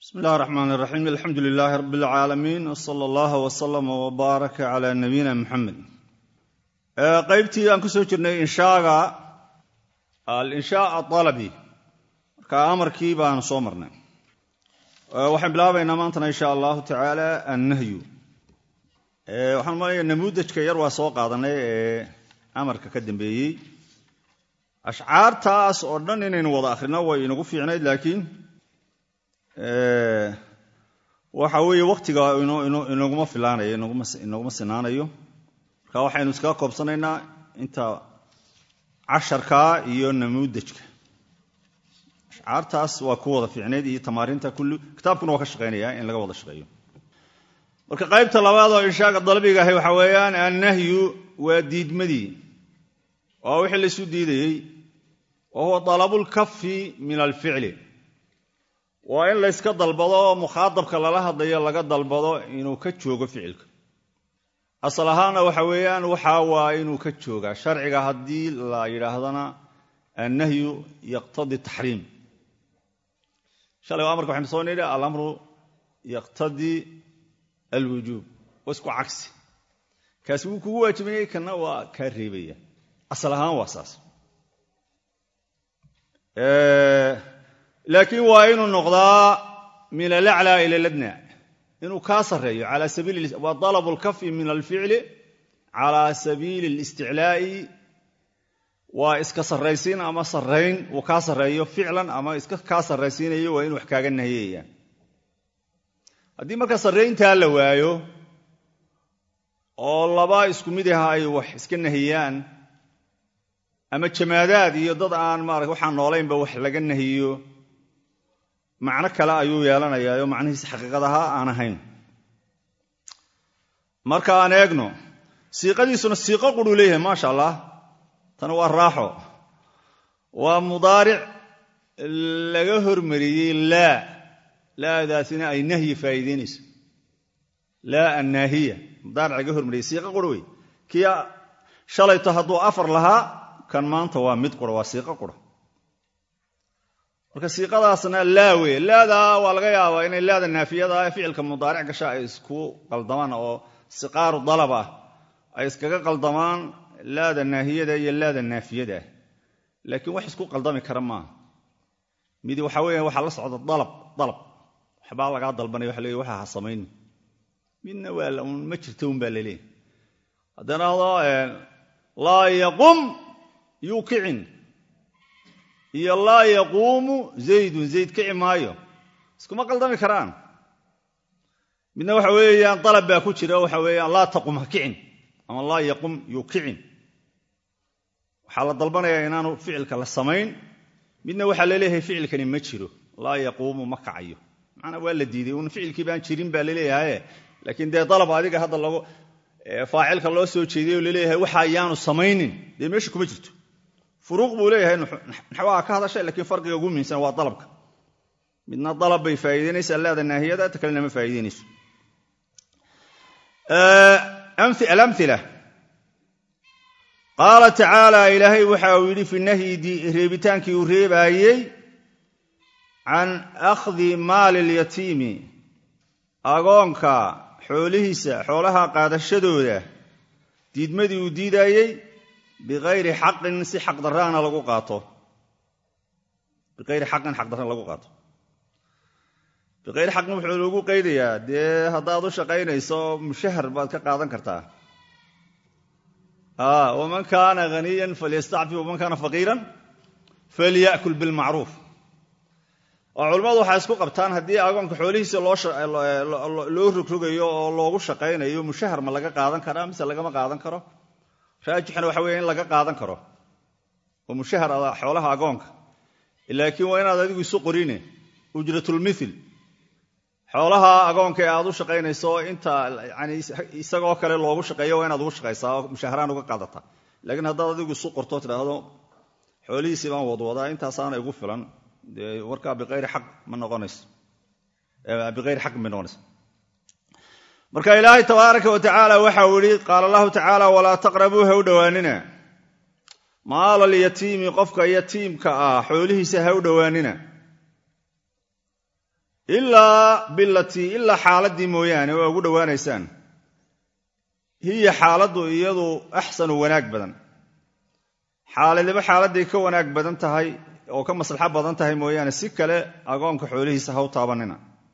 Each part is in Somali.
bismi illahi raxmaan iraxiim alxamdu lilaahi rabi alcaalamiin wsala allaha wslama wbaaraka cala nabiyina muxamed qaybtii aan ku soo jirnay inshaaga alinshaa aalabi marka amarkii baanu soo marnay waxaan bilaabaynaa maantana insha allahu tacaala annahyu waxaan malaya namuudajka yar waa soo qaadanay ee amarka ka dambeeyey ashcaartaas oo dhan inaynu wada akhrino way inagu fiicnayd laakiin waxa weeye wakhtiga inaguma filaanayo inaguma sinaanayo marka waxaynu iskaga koobsanaynaa inta casharkaa iyo namuudajka ashcaartaas waa ku wada fiicnayd iyo tamaarinta kulli kitaabkuna waa ka shaqaynaya in laga wada shaqeeyo marka qaybta labaad oo inshaaga dalabiga ahay waxa weeyaan annahyu waa diidmadii waa wixii laysu diidayey wa huwa dalabulkafi min alficli waa in layska dalbado oo mukhaadabka lala hadlayo laga dalbado inuu ka joogo ficilka asal ahaanna waxa weeyaan waxa waa inuu ka joogaa sharciga haddii la yidhaahdana annahyu yaqtadi taxriim shalay amarka waxaynu soo nidhi alamru yaqtadii alwujuub waa isku cagsi kaasi wuu kugu waajibayay kana waa kaa reebaya asal ahaan waa saas laakiin waa inuu noqdaa min alaclaa ila ladna inuu kaa sarreeyo waa dalabu lkafi min alficli calaa sabiili اlisticlaa'i waa iska sarraysiin ama sarrayn uu kaa sarreeyo ficlan ama iska kaa sarraysiinayo waa inu wax kaaga nahiyaya haddii marka sarrayntaa la waayo oo laba isku mid aha ay wax iska nahiyaan ama jamaadaad iyo dad aan maarata waxaan noolaynba wax laga nahiyo macno kale ayuu yeelanayaa oo macnihiisa xaqiiqadaha aan ahayn marka aan eegno siiqadiisuna siiqo quruu leeyahay maasha allah tana waa raaxo waa mudaaric laga hormariyey laa laadaasina ay nahyi faa'iideynayso laa annaahiya mudaaric laga hormariyey siiqo qura wey kii shalayto hadduu afar lahaa kan maanta waa mid qura waa siiqo qura marka siiqadaasna laa wey laadaa waa laga yaabaa inay laada naafiyada ficilka mudaaric gasha ay isku qaldamaan oo siqaaru dalab ah ay iskaga qaldamaan laada naahiyada iyo laada naafiyada laakiin wax isku qaldami kara maaha midi waxa weya waxaa la socda dalab dalab waxbaa lagaa dalbanaya waxa leey waxa ha samayni midna waa ma jirto un baa laleeyahy haddana ado laa yaqum yuukicin iyo laa yaquumu zaydun zayd kici maayo iskuma qaldami karaan midna waxa weeyaan dalab baa ku jira waxa weeyaan laa taqum ha kicin ama laa yaqum yukicin waxaa la dalbanayaa inaanu ficilka la samayn midna waxaa laleeyahay ficilkani ma jiro laa yaquumu ma kacayo macnaa waa la diiday un ficilkii baan jirin baa laleeyahaye laakiin dee dalab adiga hadda lagu faacilka loo soo jeediy oo laleeyahay waxa ayaanu samaynin dee meesha kuma jirto furuuq buu leeyahay naxwaha ka hadashay lakiin farqiga ugu muhiimsan waa dalabka midna dalab bay faa'iideynaysaa laada naahiyada ta kalena ma faa'iideynayso alamila qaala tacaala ilaahay waxa uu yidhi fi nahyi reebitaankii uu reebaayey can akhdi maali lyatiimi agoonka xoolihiisa xoolaha qaadashadooda diidmadii uu diidaayey biayri xaqin si xaqdaraana lagu qaato biayri xaqin xaqdarra lagu qaato biqayri xaqin wuxuu lagu qaydayaa dee haddaad u shaqaynayso mushahar baad ka qaadan kartaa waman kaana haniyan falyastacfi waman kaana faqiiran falya'kul bilmacruuf oo culimmadu waxay isku qabtaan haddii agoonka xoolihiisa loo rogrogayo oo loogu shaqaynayo mushahar ma laga qaadan karaa mise lagama qaadan karo raajixna waxa weya in laga qaadan karo oo mushahar xoolaha agoonka laakiin waa inaad adigu isu qorine ujratulmithil xoolaha agoonka ee aad u shaqaynayso inta yani isagoo kale loogu shaqeeyo waa inaad ugu shaqaysaa oo mushaharaan uga qaadataa laakiin haddaad adigu isu qorto tidhaahdo xoolihiisii baan wadwadaa intaasaana igu filan dee warkaa biayri xaq ma noqonayso biayri xaqin bay noqonaysa marka ilaahay tabaaraka wa tacaala waxau yihi qaala allahu tacaala walaa taqrabuu ha u dhowaanina maala alyatiimi qofka yatiimka ah xoolihiisa ha u dhowaanina ilaa bilatii ilaa xaaladdii mooyaane waa ugu dhowaanaysaan hiya xaaladdu iyadu axsanu wanaag badan xaaladiba xaaladday ka wanaag badan tahay oo ka maslaxo badan tahay mooyaane si kale agoonka xoolihiisa ha u taabanina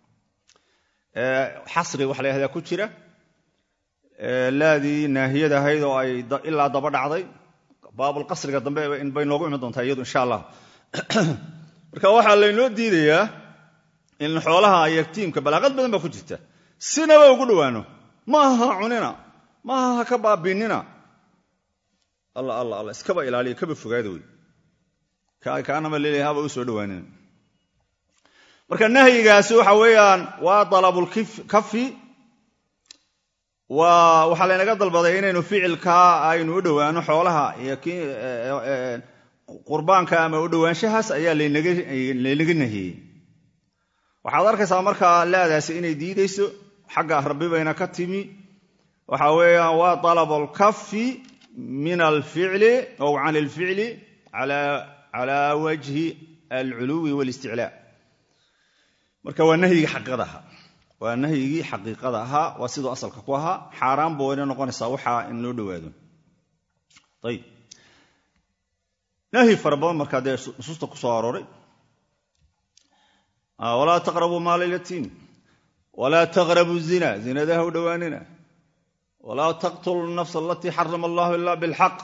xasri waxa la yahdaa ku jira laadii naahiyad ahayd oo ay ilaa daba dhacday baabulqasriga dambe bay noogu iman doontaa iyadu insha allah marka waxaa laynoo diidayaa in xoolaha yagtiimka balaaqad badan baa ku jirta sinaba ugu dhowaano maaha ha cunina maaha ha ka baabiinina alla alla alla iskaba ilaaliya kaba fogaada wey kaanama leeyahay haba u soo dhowaanina marka nahyigaasi waxa weeyaan waa dalabulkafi waa waxaa laynaga dalbaday inaynu ficilkaa aynu u dhowaano xoolaha iyo qurbaanka ama u dhowaanshahaas ayaa laynaga nahiyey waxaad arkaysaa markaa laadaasi inay diidayso xagga rabbi bayna ka timi waxa weeyaan waa dalabulkafi min alficli ow can alficli cala wajhi alculuwi walisticlaa marka waa nahyigii xaqiiqada ahaa waa nahyigii xaqiiqada ahaa waa siduu asalka ku ahaa xaaraan buu wayna noqonaysaa waxaa in loo dhowaado ayib nahyi fara badan markaa dee nusuusta ku soo arooray walaa taqrabuu maala lyatiim walaa taqrabu zina zinada ha u dhowaanina walaa taqtulu nafsa alatii xarama allahu ila bilxaq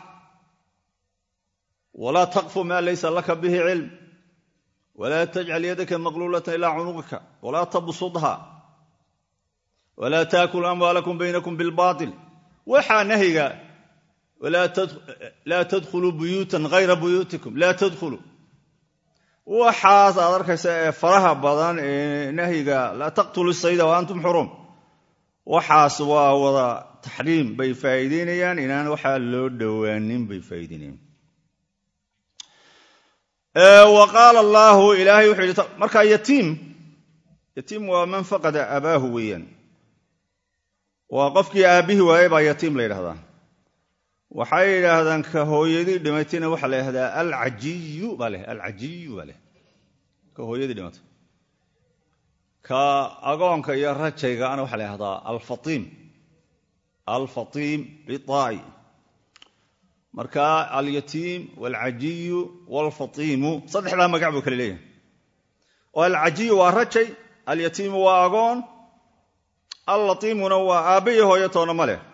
walaa taqfu ma laysa laka bihi cilm walaa tajcal yadaka maqluulata ilaa cunuqika walaa tabsudha walaa taakulu amwaalakum baynakum bilbail waxaa nahyiga laa tadkhuluu buyuutan hayra buyuutikum laa tadkhuluu waxaas aad arkaysa ee faraha badan ee nahyiga laa taqtulu sayda wa antum xurum waxaas waa wada taxriim bay faa'iideynayaan inaan waxaa loo dhowaanin bay faa'iideynayaan wa qaala allaahu ilaahay wuxuu yidhi markaa yatiim yatiim waa man faqada abaahu weeyaan waa qofkii aabbihii waayey baa yatiim la yidhahdaa waxay yidhaahdaan ka hooyadii dhimatayna waxaa la yidhahdaa alcajiyu baa leh alcajiyu baa leh ka hooyadii dhimatay ka agoonka iyo rajaygaana waxaa la yidhahdaa alfatiim alfatiim bitaa'i marka alyatiim walcajiyu walfatiimu saddexdaa magac buu kale leeyahay oo alcajiyu waa rajay alyatiimu waa agoon allatiimuna waa aabba iyo hooyo toona ma leh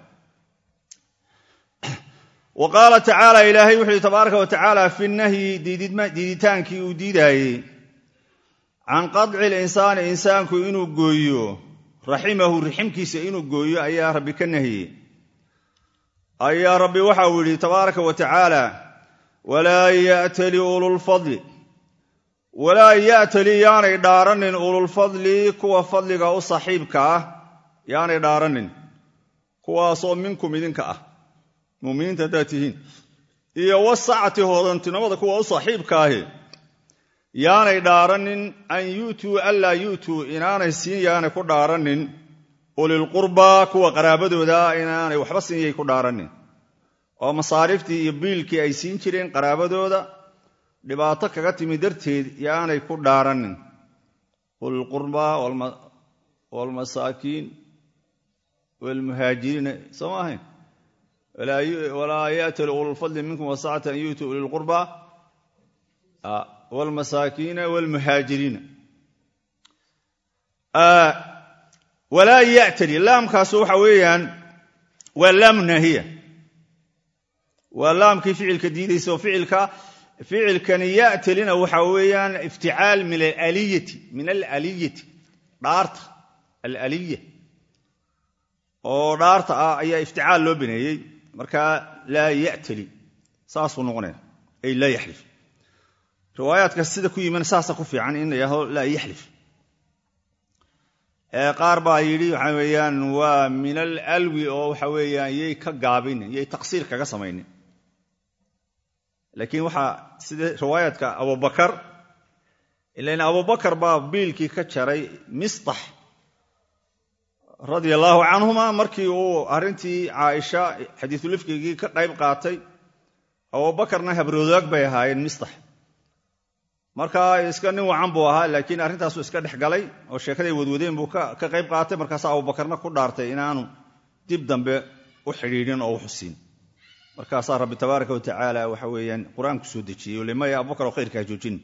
wa qaala tacaala ilaahay wuxu uhi tabaaraka wa tacaala fi nahyi diiditaankii uu diidaayey can qadci linsaani insaanku inuu gooyo raximahu riximkiisa inuu gooyo ayaa rabbi ka nahiyey ayaa rabbi waxa uu yidhi tabaaraka wa tacaala walaa ya'tali ululfadli walaa ya'tali yaanay dhaaranin ululfadli kuwa fadliga u saaxiibka ah yaanay dhaaranin kuwaasoo minkum idinka ah muminiinta haddaad tihiin iyo wasacati hoodantinimada kuwa u saaxiibka ahi yaanay dhaaranin an yu'tuu anlaa yu'tuu inaanay siin yaanay ku dhaaranin ulilqurbaa kuwa qaraabadooda inaanay waxba siiyay ku dhaaranin oo masaariiftii iyo biilkii ay siin jireen qaraabadooda dhibaato kaga timi darteed yaanay ku dhaaranin ulilqurbaa waalmasaakiin waalmuhaajiriina soo ma ahayn walaa ya'tali ululfadli minkum wasacata an yu'tuu ulilqurbaa waalmasaakiina waalmuhaajiriina walaa ya'tali laamkaasu waxa weeyaan waa laamu naahiya waa laamkii ficilka diidaysa oo ficilka ficilkani ya'talina waxa weeyaan ifticaal min alaliyati min alaliyati dhaarta alaliya oo dhaarta ah ayaa ifticaal loo baneeyey markaa laa ya'tali saasuu noqonaya ay laa yaxlif riwaayaadka sida ku yiman saasa ku fiican in la yidhahdo laa yaxlif qaar baa yidhi waxa weeyaan waa min alalwi oo waxa weeyaan yay ka gaabinin yay taqsiir kaga samaynin laakiin waxaa sida riwaayaadka abubakar ilan abubakar baa biilkii ka jaray mistax radia allaahu canhuma markii uu arrintii caaisha xadiisulifkigii ka qayb qaatay abubakarna habroodaag bay ahaayeen mistax marka iska nin wacan buu ahaa laakiin arrintaasuu iska dhex galay oo sheekaday wadwadeen buu ka qayb qaatay markaas abubakarna ku dhaartay inaanu dib dambe u xidhiidhin oo u xusin markaasaa rabbi tabaaraka wa tacaala waxa weeyaan qur-aanku soo dejiyey limaya abubakar oo khayrkaa joojin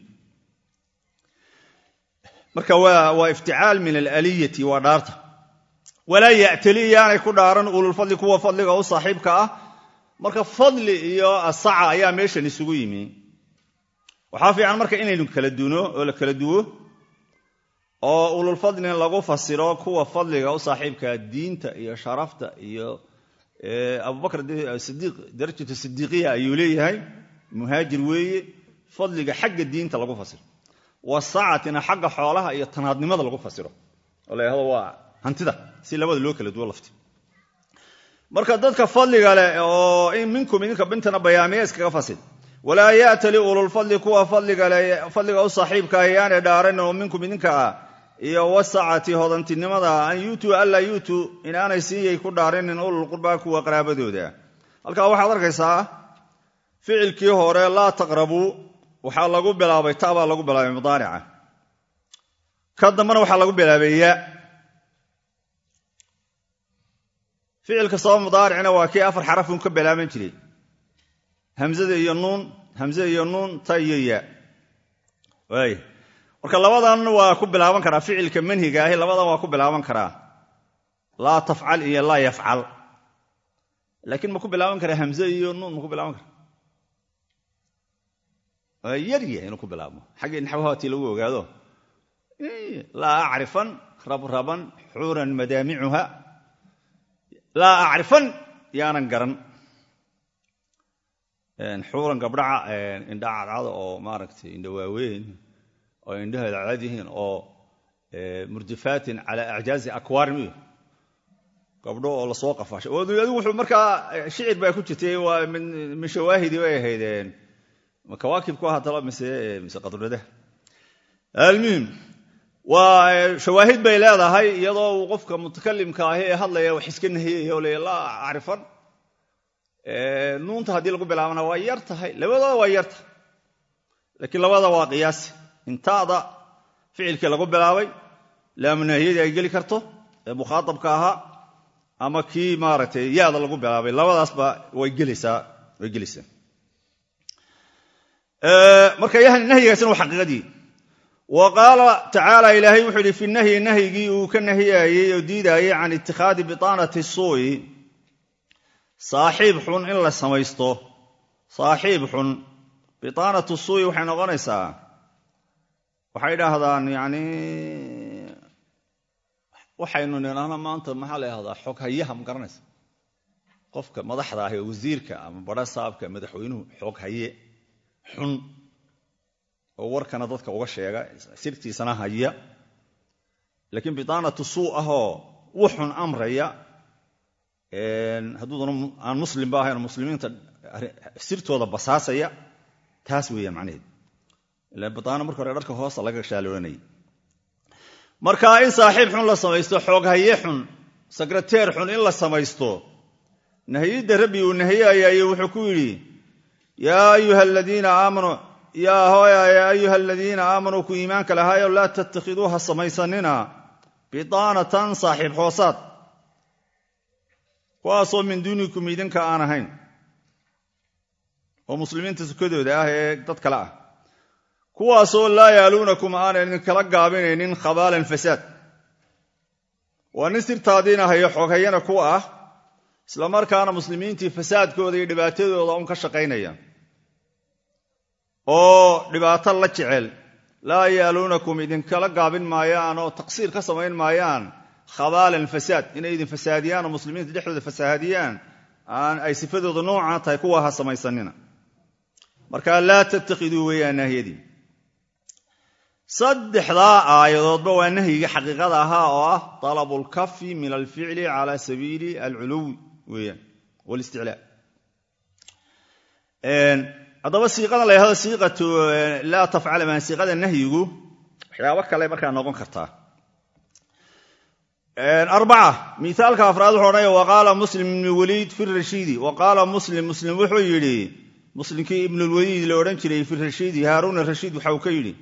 marka waa ifticaal min alaliyati waa dhaarta walaa ya'tali yaanay ku dhaaran ululfadli kuwa fadliga u saaxiibka ah marka fadli iyo asaca ayaa meeshan isugu yimi waxaa fiican marka inaynu kala duno oo la kala duwo oo ululfadlin lagu fasiro kuwa fadliga u saaxiibkaa diinta iyo sharafta iyo abubakr sidiiq darajatu sidiiqiya ayuu leeyahay muhaajir weeye fadliga xagga diinta lagu fasiro wasacatina xagga xoolaha iyo tanaadnimada lagu fasiro oo la yhahdo waa hantida si labada loo kala duwo lafti marka dadka fadliga leh oo minkum idinka bintana bayaamiya iskaga fasil walaa ya'tali ululfadli kuwa fadliga u saaxiibka ayaanay dhaaran oo minkum idinka ah iyo wasacati hodantinimada an yuutuu anlaa yuutuu inaanay siiyay ku dhaarinin ululqurbaa kuwa qaraabadooda halkaa waxaad arkaysaa ficilkii hore laa taqrabuu waxaa lagu bilaabay ta baa lagu bilaabay mudaarica ka dambena waxaa lagu bilaabay ya ficilka sabab mudaaricna waa kii afar xarafun ka bilaaban jiray hamzada iyo nuun hamzada iyo nuun ta iyo ya waay marka labadan waa ku bilaaban karaa ficilka manhiga ahi labadan waa ku bilaaban karaa laa tafcal iyo laa yafcal laakiin ma ku bilaaban karaa hamze iyo nuun ma ku bilaaban kara waa yarya inuu ku bilaabmo xaggii naxwahatii lagu ogaado laa acrifan rabraban xuuran madaamicuha laa acrifan yaanan garan xuuran gabdhaca indha cadcada oo maaragtay indha waaweyn oo indhaheeda cad yihiin oo murdifaatin calaa acjaazi akwaarim iyo gabdho oo lasoo qafaashay adigu wuxuu markaa shicir baa ku jirtay waa min shawaahidi bay ahaydeen kawaakibku ahaatalo mise mise qadradaha almuhim waa shawaahid bay leedahay iyadoo uu qofka mutakalimka ahi ee hadlaya wax iska nahiyaya oo leeya laa acrifan nuunta haddii lagu bilaabana waa yar tahay labadooda waa yar tahay laakiin labada waa qiyaasi intaada ficilkii lagu bilaabay laamunahiyadii ay geli karto ee mukhaaabka ahaa ama kii maaragtay yaada lagu bilaabay labadaasba way gelaysaa way gelaysaa marka nahyigaasina waa xaqiiqadii wa qaala tacaala ilaahay wuxuu yidhi fi nahyi nahyigii uu ka nahiyaayey oo diidaayey can itikhaadi bitaanati suu'i saaxiib xun in la samaysto saaxiib xun bitaanatu suu'i waxay noqonaysaa waxay idhaahdaan yani waxaynu nidhaahno maanta maxaa la yhahdaa xoghayaha ma garanaysa qofka madaxda ah ee wasiirka ama badha saabka madaxweynuhu xoghaye xun oo warkana dadka uga sheega sirtiisana haya laakiin bitaanatu suu ahoo wuxun amraya hadduudana aan muslimba ahayn muslimiinta sirtooda basaasaya taas weeyaan macnaheed ila bitaano marka hore dharka hoosta laga shaaloonayay marka in saaxiib xun la samaysto xooghaye xun sekreteer xun in la samaysto nahiyidda rabbi uu nahiyayaayo wuxuu ku yidhi yaa ayuha aladiina aamanuu yaa hooya yaa ayuha aladiina aamanuu ku iimaanka lahaayo laa tattakhiduuha samaysanina bitaanatan saaxiib hoosaad kuwaasoo min duunikum idinka aan ahayn oo muslimiinta sukadooda ah ee dad kale ah kuwaasoo laa yaaluunakum aanan idinkala gaabinaynin khabaalan fasaad waa nin sirtaadiina hayo xooghayana ku ah islamarkaana muslimiintii fasaadkooda iyo dhibaatadooda un ka shaqaynaya oo dhibaato la jecel laa yaaluunakum idinkala gaabin maayaan oo taqsiir ka samayn maayaan khabaalan fasaad inay idin fasaadiyaan oo muslimiinta dhexdooda fasaadiyaan aan ay sifadooda noocaa tahay kuwa ha samaysanina marka laa tattakhiduu weeyaan nahyadii saddexdaa aayadoodba waa nahyiga xaqiiqada ahaa oo ah talabu lkafi min alficli cala sabiili alculuwi weeyaan walisticlaa haddaba siiqada la yhahdo siiqatu laa tafcal maan siiqada nahyigu waxyaabo kale markaa noqon kartaa arbaca miaalka afraad wuxuu odhanaya waqaala muslim ibni waliid fi rashiidi wa qaala muslim muslim wuxuu yidhi muslimkii ibnulwaliid la odhan jiray fi rashiidi haaruun rashiid waxa uu ka yidhi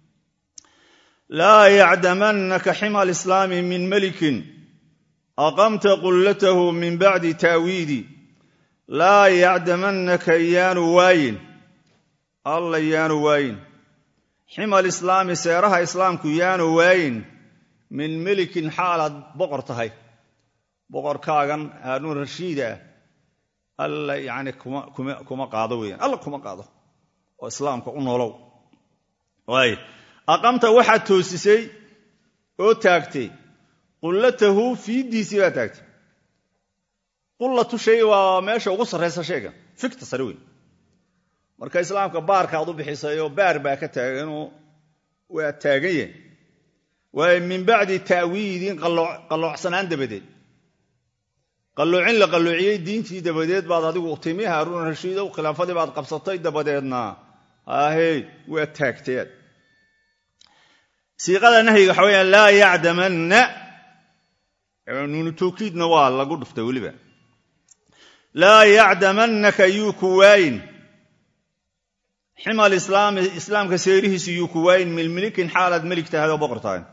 laa yacdamannaka xima alislaami min melikin aqamta qullatahu min bacdi taawiidi laa yacdamannaka yaanu waayin alla yaanu waayin xima alislaami seeraha islaamku yaanu waayin min melikin xaalaad boqor tahay boqorkaagan haaruun rashiida alla yani kuma qaado weyaan alla kuma qaado oo islaamka u nolow waay aqamta waxaad toosisay oo taagtay qullatahu fiiddiisii baa taagtay qullatu shay waa meesha ugu sarraysa shayga fikta sare weyn marka islaamka baarkaad u bixisay oo baar baa ka taaganoo waa taagan yahay waayo min bacdi ta'wiidin qalloocsanaan dabadeed qalloocin la qalloociyey diintii dabadeed baad adigu timi haaruun rashiidow khilaafadii baad qabsatay dabadeedna ahey waa taagteed siiqada nahyiga waxa weyaan laa yacdamanna nuunu tawkiidna waa lagu dhuftay weliba laa yacdamannaka yuu ku waayin xima alislaami islaamka seerihiisu yuu ku waayin milmilikin xaalaad melig tahay oo boqor tahay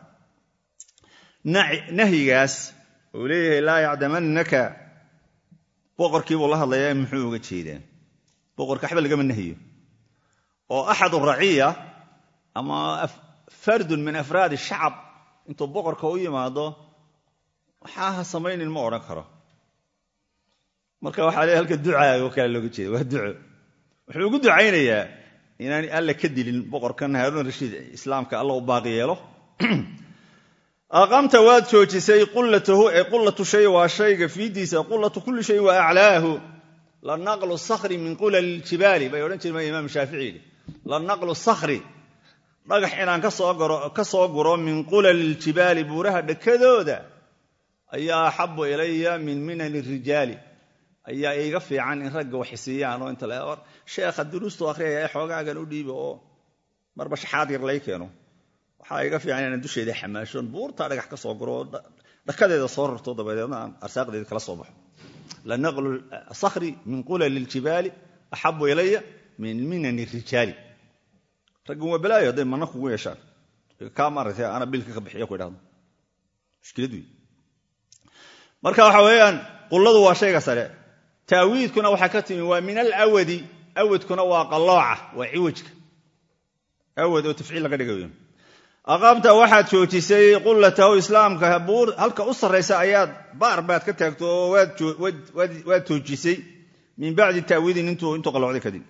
nahyigaas uu leeyahay laa yacdamannaka boqorkiibuu la hadlayaa muxuu uga jeedaa boqorka waxba lagama nahiyo oo axad raciya ama fardun min afraadi shacab intuu boqorka u yimaado waxaa ha samaynin ma odhan karo marka waxaa leeyahy halka ducaaga oo kale looga jeeda waa duco wuxuu ugu ducaynayaa inaan alla ka dilin boqorkan haaruun rashiid islaamka alla u baaqi yeelo aqamta waad joojisay qullatahu ee qullatu shay waa shayga fiidiisa qullatu kulli shay wa aclaahu la naqlu sakhri min qulali ljibaali bay odhan jireen imaam shaafici yidhi la naqlu sakhri dhagax inaan ka soo guro min qulali ljibaali buuraha dhakadooda ayaa axabu ilaya min minani rijaali ayaa iiga fiican in ragga waxisiiyaan oo inta war sheekha duruustu akhriyaya ee xoogaagan u dhiiba oo marba shaxaad yar lay keeno waxaa iga fiican inaan dusheeda xamaashoon buurtaa dhagax ka soo guro oo dhakadeeda soo rarto dabadeedna aan arsaaqdeeda kala soo baxo lanaqlu sakhri min qulali ljibaali axabu ilaya min minani rijaali raggan waa balaayo hadday mana kugu yeeshaan kaa maaragtay ana bilka ka bixiya ku idhahdo mushkilad wey marka waxa weeyaan qulladu waa shayga sare taawiidkuna waxaa ka timi waa min alawadi awadkuna waa qallooca waa ciwajka awad oo tafciil laga dhigayo aqaamta waxaad joojisay qullatahu islaamka buur halka u sarraysa ayaad baar baad ka taagto oo waad joojisay min bacdi taawiidin intuu qalloocday kadib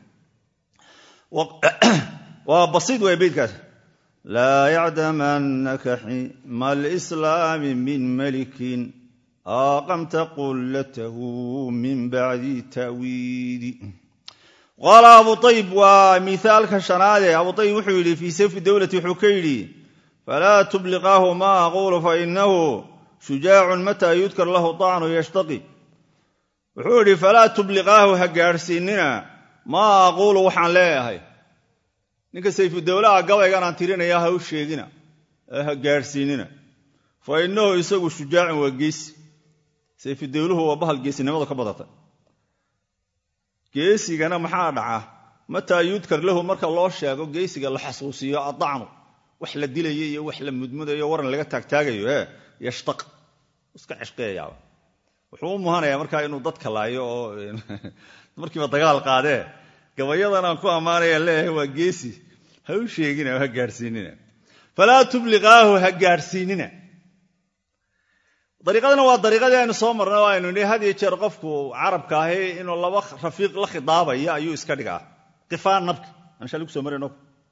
waa basiid way beydkaas laa yacdamannaka xima alislaami min malikin aqamta qullatahu min bacdi ta'wiidi qaala abu ayib waa miaalka shanaade abu ayib wuxuu yidhi fii sayfi dowlati wuxuu ka yidhi falaa tubliqaahu ma aquulu fainahu shujaacun mataa yudkar lahu طacnu yashtaqi wuxuu yidhi falaa tubliqaahu ha gaadhsiinina maa aquulu waxaan leeyahay ninka sayfudowlaha gabaygan aan tirinaya ha u sheegina ee ha gaadhsiinina fa innahu isagu shujaacun waa geesi sayfudowluhu waa bahal geesinimadu ka badata geesigana maxaa dhaca mataa yudkar lahu marka loo sheego geesiga la xasuusiyo adacnu wax la dilayo iyo wax la mudmudayo waran laga taagtaagayo e yashtaq iska ceshqeeyaaba wuxuu u muhanayaa markaa inuu dadka laayo oo markiiba dagaal qaadee gabayadan aan ku ammaanaya leeyahay waa geesi ha u sheegina ha gaadhsiinina falaa tubliqaahu ha gaadhsiinina dariiqadana waa dariiqadii aynu soo marnay oo aynu nihi had iyo jeer qofku carabka ahi inuu laba rafiiq la khidaabaya ayuu iska dhigaa qifaan nabka aan shalay kusoo marayno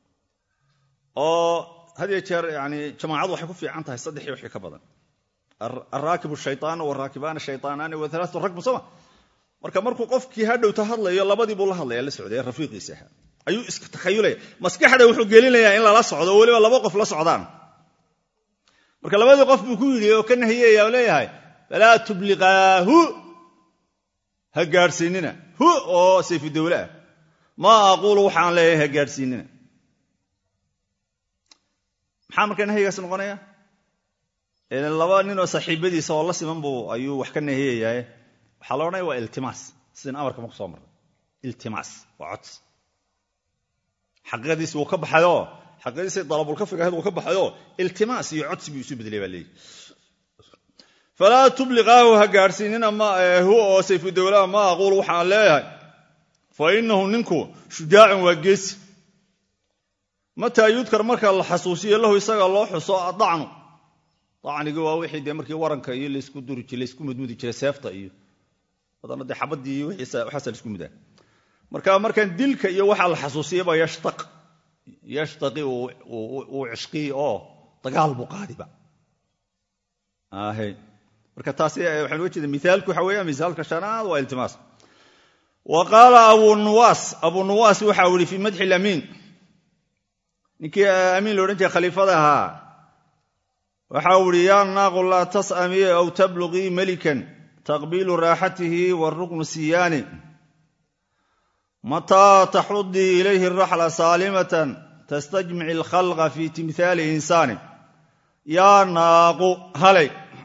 oo had iyo jeer yani jamaacadu waxay ku fiican tahay saddexii wixii ka badan alraakibu shaytaanu waraakibaani shaytaanaani wa alaatu rakbu soma marka markuu qofkii hadhowta hadlayo labadii buu la hadlaya la socday rafiiqiisa ahaa ayuu iska takhayulaya maskaxda wuxuu gelinayaa in lala socdo oo weliba laba qof la socdaan marka labadii qof buu ku yidhi oo ka nahiyaya oo leeyahay falaa tubliqaahu ha gaadhsiinina hu oo sayfudowle ah maa aquulu waxaan leeyahay ha gaadhsiinina maxaa marka nahyigaas noqonaya laba ninoo saaxiibadiisa oo la siman buu ayuu wax ka nahiyayaa waxaa la odhanaya waa iltimaas sidin amarka marku soo marray iltimaas waa codsi xaqiiqadiisi wuu ka baxayoo xaqiiqadiisi dalabulkafiga ahayd wuu ka baxayoo iltimaas iyo codsi buu isu bedelay baa leeyihi falaa tubliqaahu ha gaadhsiinina hu oo sayfudowlaha ma aquul waxaan leeyahay fa inahu ninku shujaacun waa geesi mataa yudkar marka la xasuusiyo lahu isaga loo xuso adacnu dacnigi waa wixii dee markii waranka iyo laysku duri jir laysku mudmudi jiray seefta iyo badana dee xabadii iyo waxaasa laisku mudaa marka markaan dilka iyo waxaa la xasuusiyaba yashtaq yashtaqi uu cishqii oo dagaal buu qaadiba marka taasi waxaan uga jeeda mithaalku waxa weeya misaalka shanaad waa iltimaas wa qaala abu nuwaas abu nuwaas waxa u yihi fii madxi lamiin ninkii amiin la odhan jiray khaliifada ahaa waxa uu ihi yaa naaqu laa tas'amii aw tabluqii melikan taqbiilu raaxatihi waruknu siyaani mataa taxudii ilayhi araxla saalimatan tastajmici alkhalqa fi timhaali insaani yaa naaqu halay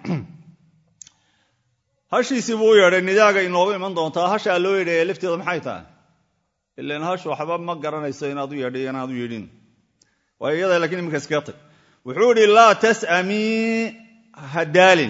hashiisii buu u yeedhay nidaaga inoogu iman doontaa hashaa loo yeedhaya lafteeda maxay tahay ilan hashu waxba ma garanayso inaad u yeedhay inaad u yeedhin waayo iyada lakiin iminka iskaga tag wuxuu idhi laa tasamii hadaalin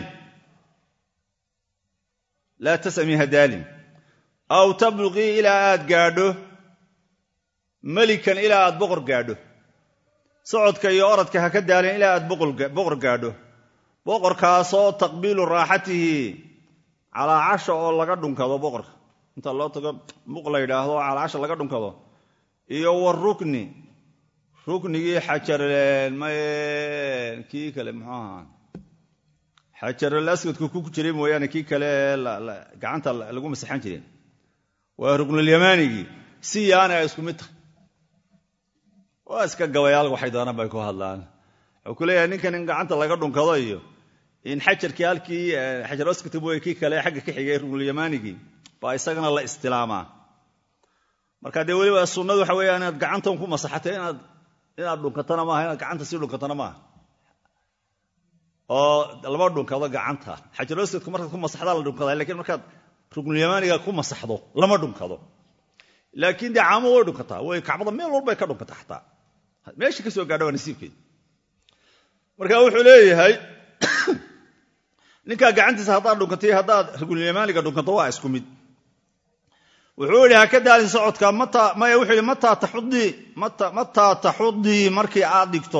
laa tasamii hadaalin aw tabluqii ilaa aad gaadho melikan ilaa aad boqor gaadho socodka iyo orodka ha ka daalin ilaa aad boqor gaadho boqorkaasoo taqbiilu raaxatihi calaacasha oo laga dhunkado boqorka inta loo tago muq la yidhaahdo calaacasha laga dhunkado iyo warukni ruknigii xajarmaye kii kale muxuu ahaa xajarul aswadku ku jiray mooyaane kii kale gacanta lagu masaxan jireen waa ruknulyamaanigii si yaana ay isku mid tahay waa iska gabayaal waxay doonaan bay ku hadlaan wuxuu ku leeyahay ninkan in gacanta laga dhunkado iyo in xajarkii halkii xajar aswadka mooye kii kale xagga ka xigay ruknulyamaanigii baa isagana la istilaamaa marka dee weliba sunnadu waxa weeyaan inaad gacantan ku masaxatay inaad inaad dhunkatana maaha inaad gacanta sii dhunkatana maaha oo lama dhunkado gacanta xajarosadku markaad ku masaxdaa la dhunkada lakiin markaad ruknulyamaaniga ku masaxdo lama dhunkado laakiin dee caamo way dhunkataa way kacbada meel walbay ka dhunkataa xataa meesha ka soo gaadha waa nasiibkeed marka wuxuu leeyahay ninkaa gacantiisa haddaad dhunkatay haddaad ruknulyamaaniga dhunkato waa isku mid wuxuu yidhi ha ka daalin socodka maya wuxuu yidhi mataa taxudii markii aad dhigto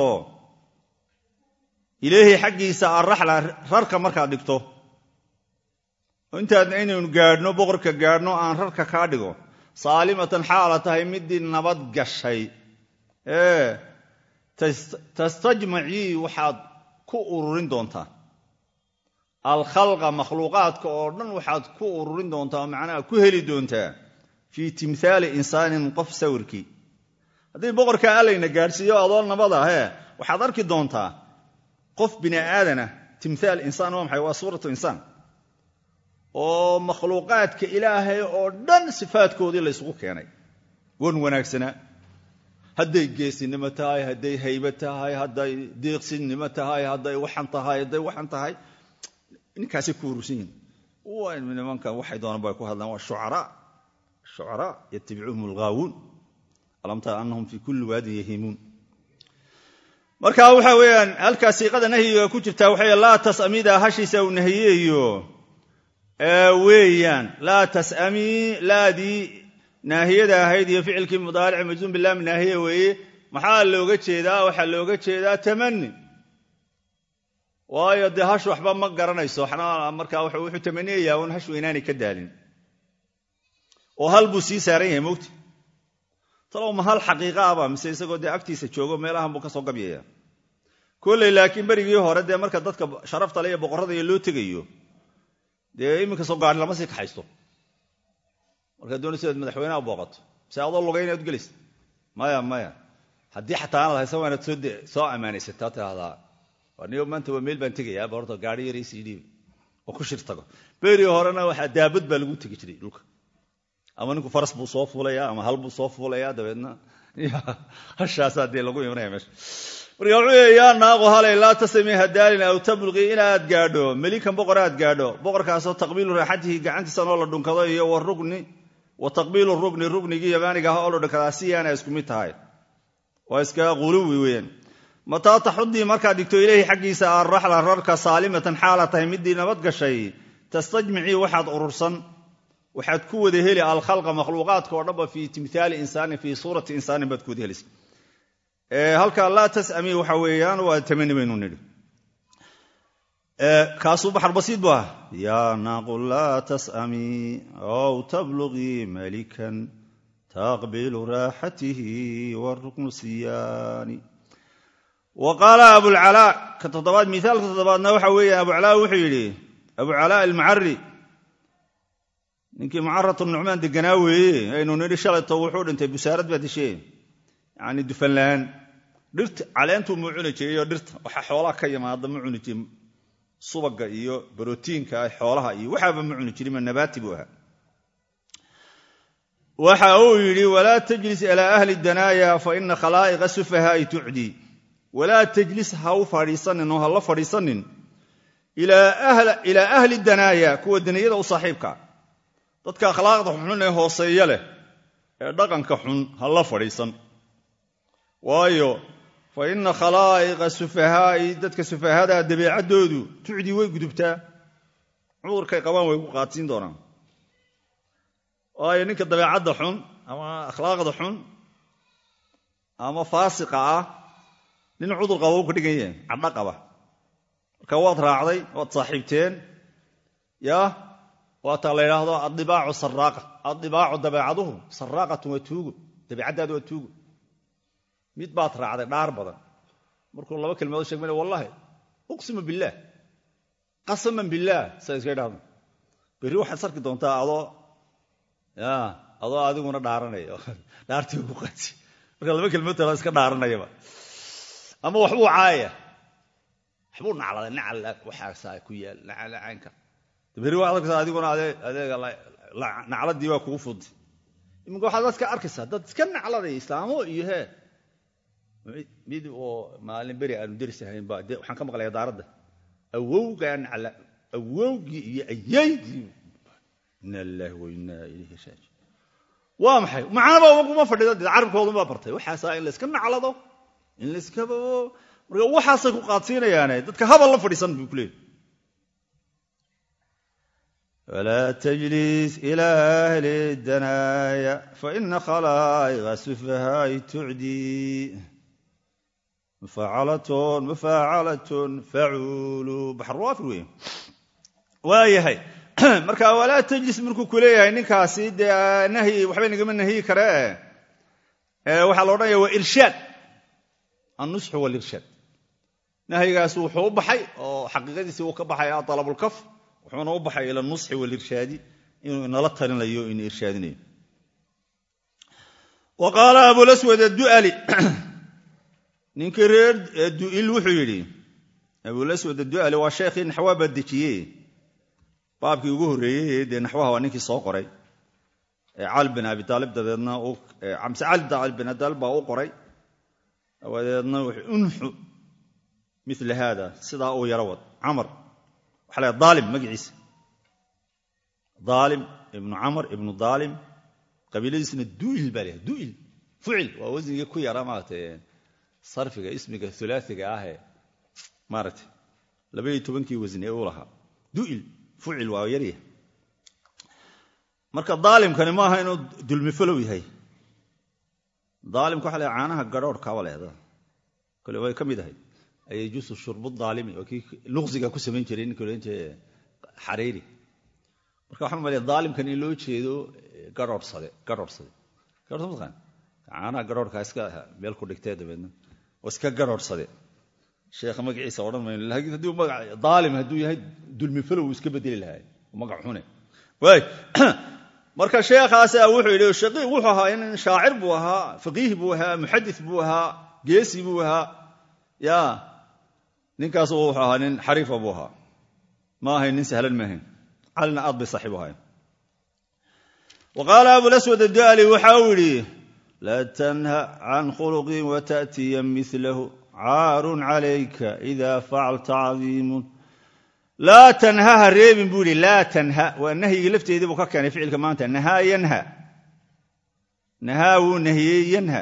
ileehi xaggiisa arraxla rarka markaad dhigto oo intaad inaynu gaadhno boqorka gaadhno aan rarka kaa dhigo saalimatan xaala tahay midii nabad gashay ee tastajmacii waxaad ku ururin doontaa alkhalqa makhluuqaadka oo dhan waxaad ku ururin doontaa oo macnaha ku heli doontaa fii timhaali insaanin qof sawirkii haddii boqorka allayna gaadhsiiyo adoo nabad ah ee waxaad arki doontaa qof bini aadana timhaal insaan waa maxay waa suuratu insaan oo makhluuqaadka ilaahay oo dhan sifaadkoodii la ysugu keenay wan wanaagsanaa hadday geesinimo tahay hadday haybe tahay hadday deeqsinnimo tahay hadday waxan tahay hadday waxan tahay ninkaasay ku urursan yihin nimankan waxay doonaan bay ku hadlaan waa shucaraa shucaraa yatabicuhum alghaawuun alam tara anahum fii kulli waadin yahiimuun marka waxa weeyaan halkaa siiqada nahyiga ku jirtaa waxay laa tasamida hashiisa uu nahiyeeyo weeyaan laa tasamii laadii naahiyada ahayd iyo ficilkii mudaaric majzuum bilaam naahiya weeye maxaa looga jeedaa waxaa looga jeedaa tamani waayo dee hash waxba ma garanayso waxna markaa wuxuu tamaniyayaa un hash weynaanay ka daalin oo hal buu sii saaran yahay mogti talow ma hal xaqiiqa aba mise isagoo dee agtiisa joogo meelahan buu ka soo gabyaya kolley laakiin berigii hore dee marka dadka sharafta le iyo boqorrada iyo loo tegayo dee iminka soo gaari lama sii kaxaysto markaa doonaysa inaad madaxweyneha booqato mise adoo lugay inaad gelaysa maya maya haddii xataa aanad haysan waa inaad soo ammaanaysataa tidahdaa niyo maanta waa meel baan tegayaa horta gaari yar sii dhiib oo ku shir tago beri horena waxaa daabad baa lagu tegi jiray dhulka ama ninku faras buu soo fuulaya ama hal buu soo fuulaya dabeedna hashaasaa dee lagu imanaya meesha marka wuxuu leey yaa naaqu halay laa tasami hadaalin aw tabluqii inaad gaadho melikan boqor aad gaadho boqorkaasoo taqbiilu raaxatihi gacantiisa noo la dhunkado iyo warugni wa taqbiilu rukni ruknigii yamaaniga aha oo la dhakadaa siyaana isku mid tahay waa iska quluwi weeyaan mataa taxudii markaad dhigto ileyhi xaggiisa arraxla rarka saalimatan xaala tahay midii nabad gashay tastajmicii waxaad urursan waxaad ku wada heli alkhalqa makhluuqaadka oo dhanba fii timhaali insaanin fii suurati insaanin baad ku wada helaysa halka laa tasami waxa weeyaan waa tamani baynu nidhi kaasuu baxar basiid bu ah yaa naaqu laa tasami ow tablugii malikan taqbilu raaxatihi waruknu siyaani wa qaala abulcalaa ka toddobaad miaalka toddobaadna waxa weeyaan abucalaa wuxuu yidhi abucalaa almucari ninkii mucaratu nucmaan deganaa weeye aynu nidhi shalayto wuxuu dhintay busaarad baa dishee yani dufanlaan dhirta caleentuu muu cuni jiray oo dhirta waxa xoolaha ka yimaada ma cuni jirin subaga iyo brotiinka xoolaha iyo waxaaba ma cuni jirin ma nabaati buu ahaa waxa uu yidhi walaa tajlis ilaa ahli danaaya fa ina khalaa'iqa sufahaai tucdii walaa tajlis ha u fadhiisanin oo ha la fadhiisanin ilaa ahli danaaya kuwa daniyada u saaxiibka dadka akhlaaqda xun ee hooseeya leh ee dhaqanka xun ha la fadhiisan waayo fa ina khalaa'iqa sufahaa'i dadka sufahada dabeecaddoodu tucdii way gudubtaa cudurkay qabaan way ku qaadsiin doonaan waayo ninka dabeecadda xun ama akhlaaqda xun ama faasiqa ah nin cudur qaba u ka dhigan yahay cadho qaba marka waad raacday waad saaxiibteen yaa waataa la yidhaahdo addibaacu saraaqa addibaacu dabeecaduhu saraaqatun waa tuugo dabeecaddaadu waa tuugo mid baad raacday dhaar badan markuu laba kelmadood sheegmana wallahi uqsimu billaah qasaman billaah saa iska idhahdo berri waxaad sarki doontaa adoo ya adoo adiguna dhaaranaya dhaartii ku qaati marka laba kelmadood tala iska dhaaranayaba ama waxbuu caaya waxbuu nacladay nacal waxaasaa ku yaal nacala caynka berri waxaad arkaysaa adiguna adeega nacladii waa kugu fudi iminka waxaad dadka arkaysaa dad iska nacladay islaamo iyo hee mid oo maalin beri aanu deris ahayn baa de waxaan ka maqlaya daaradda awowgaa nacla awowgii iyo ayaydii ina lillahi wa inaa ilayhi raaji waa maxay macnaba uma fadhido dee carabkoodunbaa bartay waxaasaa in layska naclado in layskaba marka waxaasay ku qaadsiinayaane dadka habal la fadhiisan buu ku leeyay ولا تجلس إلى أهل الدنايا فإن خلائق سفهاء تعدي مفاعلة مفاعلة فعول بحر وافر وين waayahay marka walaa tajlis markuu ku leeyahay ninkaasi dee nahyi waxbay nagama nahyi karee waxaa la odhanaya waa irshaad annusxu walirshaad nahyigaas wuxuu u baxay oo xaqiiqadiisii uu ka baxay alabulkaf wuxuuna u baxay ila nusxi walirshaadi inuu inala talinayo ina irshaadinayo wa qaala abulaswad addu'ali ninkii reer du'il wuxuu yidhi abulaswad addu'ali waa sheekhii naxwaa baa dejiyey baabkii ugu horreeyey dee naxwaha waa ninkii soo qoray cali bin abi taalib dabeedna amse cali bin abi taalib baa u qoray dabadeedna wuxuu unxu mila haada sidaa uu yaro wad camar waxa la daalim magaciisa daalim ibnu camar ibnu daalim qabiiladiisna du'il baa leeyahay du'il fucil waa wasnigii ku yara maaragtay sarfiga ismiga hulaasiga ahee maaragtay labaiyo tobankii wasni ee uu lahaa du'il fucil waa yarya marka daalimkani maaha inuu dulmifalow yahay daalimka waxa la caanaha garhoorhkaaba leeda kole way ka mid ahayd ayajuusu shurbu daalimi waa kii luqsiga ku samayn jiray ninka odhan jiray xariiri marka waxaan malaya daalimkan in loo jeedo garhoorhsade garhoorhsade garhoorhsade mataqaan caanaha garhoorhkaa iska meel ku dhigtee dabeedna oo iska garhoorhsade sheekha magaciisa odhan mayno laakiin haddii magac daalim hadduu yahay dulmifalow uu iska bedeli lahaa magac xune waay marka sheekhaasa wuxuu yidhi shaqii wuxuu ahaa in shaacir buu ahaa faqiih buu ahaa muxadis buu ahaa geesi buu ahaa ya ninkaas wuxuu ahaa nin xariifa buu ahaa ma ahayn nin sahlan ma ahayn calina aad bay saaxiib ahayn wa qaala abulaswad addu'ali waxa uu yidhi laa tanha can khuluqin wata'tiya milahu caarun calayka ida facalta cadiimun laa tanha ha reebin buu yidhi laa tanha waa nahyigii lafteedii buu ka keenay ficilka maanta nahaa yanha nahaa wuu nahiyey yanha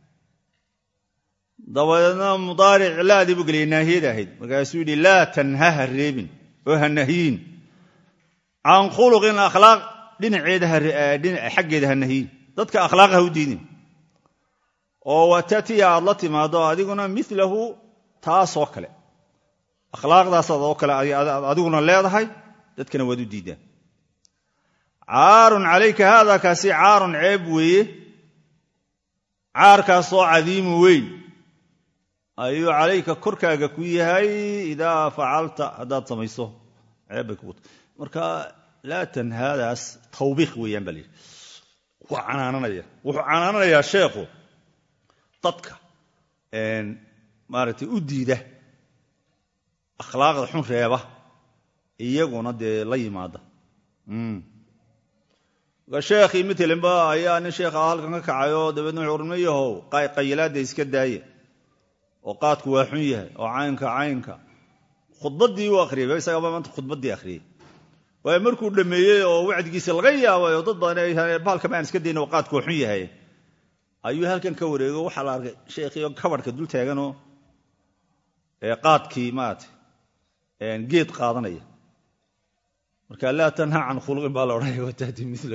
dabadeedna mudaaric laadii buu geliyay naahiyada ahayd markaasuu yidhi laa tanha ha reebin oo ha nahyiin can khuluqin akhlaaq dhinaceeda xaggeeda ha nahyiin dadka akhlaaq ha u diidin oo watatiya aad la timaado adiguna milahu taasoo kale akhlaaqdaasaad oo kale adiguna leedahay dadkana waad u diidaan caarun calayka haada kaasi caarun ceeb weeye caarkaasoo cadiimu weyn ayuu calayka korkaaga ku yahay idaa facalta haddaad samayso ceeb bay kugu marka laa tanhaadaas tawbiiq weeyaan baa la yidhi waa canaananaya wuxuu canaananayaa sheekhu dadka maaragtay u diida akhlaaqda xun reeba iyaguna dee la yimaada sheekhii matelenba ayaa nin sheekha halkan ka kacayoo dabeedna wuxuu urma yahow qayilaadda iska daaye oo qaadku waa xun yahay oo caynka caynka khudbaddii u akhriyay isagaba maanta khudbaddii akhriyey waayo markuu dhammeeyey oo wacdigiisa laga yaabay oo dad badan bahalka maan iska dayna oo qaadku waa xun yahay ayuu halkan ka wareego waxaa la arkay sheekhii oo kabarhka dul taaganoo qaadkii maarata geed qaadanaya marka laa tanha can khuluqin baa la odhanaya wataati milo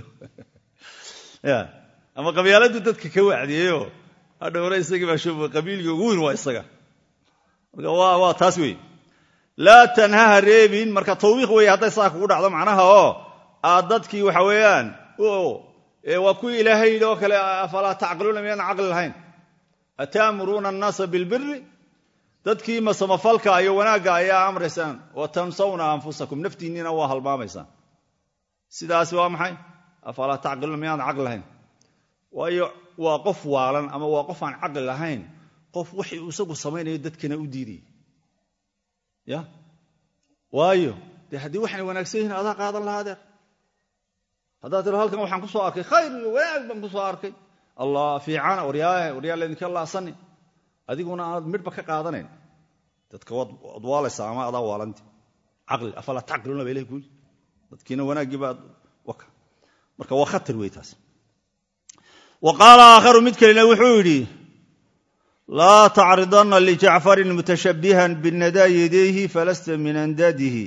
ama qabyaaladdu dadka ka wacdiyeyoo hadhowna isagii baa shub qabiilkii ugu weyn waa isaga marka waa taas wey laa tanha ha reebin marka tawbiiq weeye hadday saa kugu dhacdo macnaha oo aad dadkii waxa weeyaan waa kuwii ilaahay yidhi oo kale afalaa tacqiluuna miyaan caqli lahayn ataamuruuna annaasa bilbiri dadkii masamafalka iyo wanaagga ayaa amraysaan wa tansawna anfusakum naftiinniina waa halmaamaysaan sidaasi waa maxay afalaa tacqiluuna miyaan caqli lahayn waayo waa qof waalan ama waa qof aan caqli lahayn qof wixii uu isagu samaynayo dadkana u diidayay ya waayo dee haddii waxay wanaagsan yihiin adaa qaadan lahaa adeer haddaad tiro halkan waxaan ku soo arkay khayr iyo wanaag baan ku soo arkay allah fiicana waryaa waryaa laydinka laasani adiguna aad midhba ka qaadanayn dadka waad waalaysaa ama adaa waalanti caqli afalaa tacqiluuna ba ilahi kuyi dadkiina wanaaggii baad marka waa khatar wey taas wa qaala aakharu mid kalena wuxuu yidhi laa tacridanna lijacfarin mutashabbihan binadaa yadayhi falasta min andadihi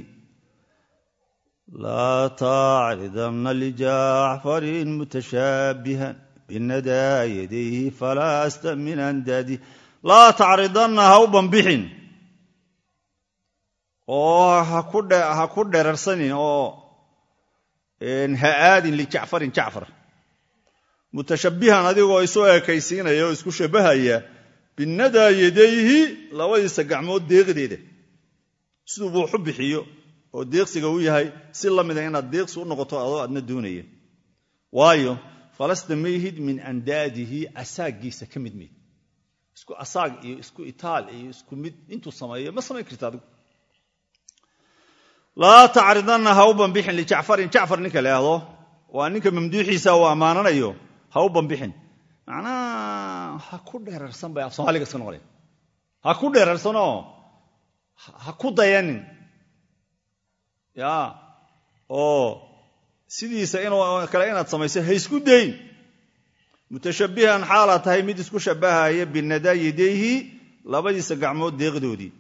laa tacridanna lijacfarin mutashabbihan binadaa yadayhi falasta min andadihi laa tacridanna ha u bambixin oo ha ku dherarsanin oo ha aadin lijacfarin jacfar mutashabbihan adigoo isu ekaysiinaya oo isku shabbahaya binadaa yadayhi labadiisa gacmood deeqdeeda siduu buuxu bixiyo oo deeqsiga u yahay si la mida inaad deeqsi u noqoto adoo adna doonaya waayo falasta mayhid min andaadihi asaagiisa ka mid mayd isku asaag iyo isku itaal iyo isku mid intuu sameeyo ma samayn karta adigu laa tacridanna ha u bambixin lijacfarin jacfar ninka leahdo waa ninka mamduuxiisa uu ammaananayo ha u bambixin macnaha ha ku dheerarsan bay af soomaaliga iska noqonaya ha ku dheerarsanoo ha ku dayanin ya oo sidiisa inuu kale inaad samayso ha isku dayn mutashabbihan xaalaad tahay mid isku shabbahaya binadaa yadayhi labadiisa gacmood deeqdoodii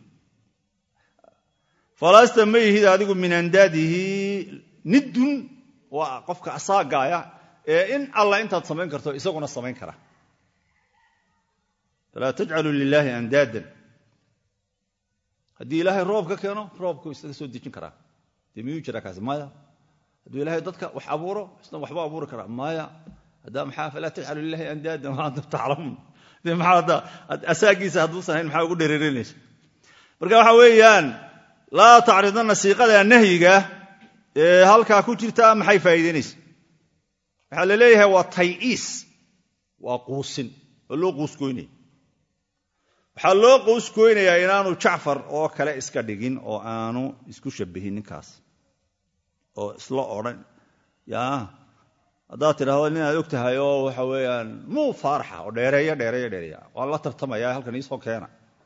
falasta ma yihid adigu min andaadihi niddun waa qofka asaagaaya ee in alla intaad samayn karto isaguna samayn kara falaa tajcaluu lilaahi andaadan haddii ilaahay roob ka keeno roobku isaga soo dejin karaa dee miyuu jira kaasi maya hadduu ilaahay dadka wax abuuro isna waxba abuuri karaa maya haddaa maxaa falaa tajcalu lilahi andaadan waantum taclamuun de maxaa hadda asaagiisa hadduusan hayn maxaa ugu dhereerinaysa marka waxa weeyaan laa tacridanna siiqada nahyiga ee halkaa ku jirta maxay faa'iidaynaysa waxaa la leeyahay waa tay'iis waa quusin oo loo quuskoynaya waxaa loo quuskoynayaa inaanu jacfar oo kale iska dhigin oo aanu isku shabbihin ninkaas oo isla odhan ya haddaad tidhahdo nin aad og tahay oo waxa weeyaan muu faaraxa oo dheereeya dheereeya dheereeya waan la tartamaya halkan iisoo keena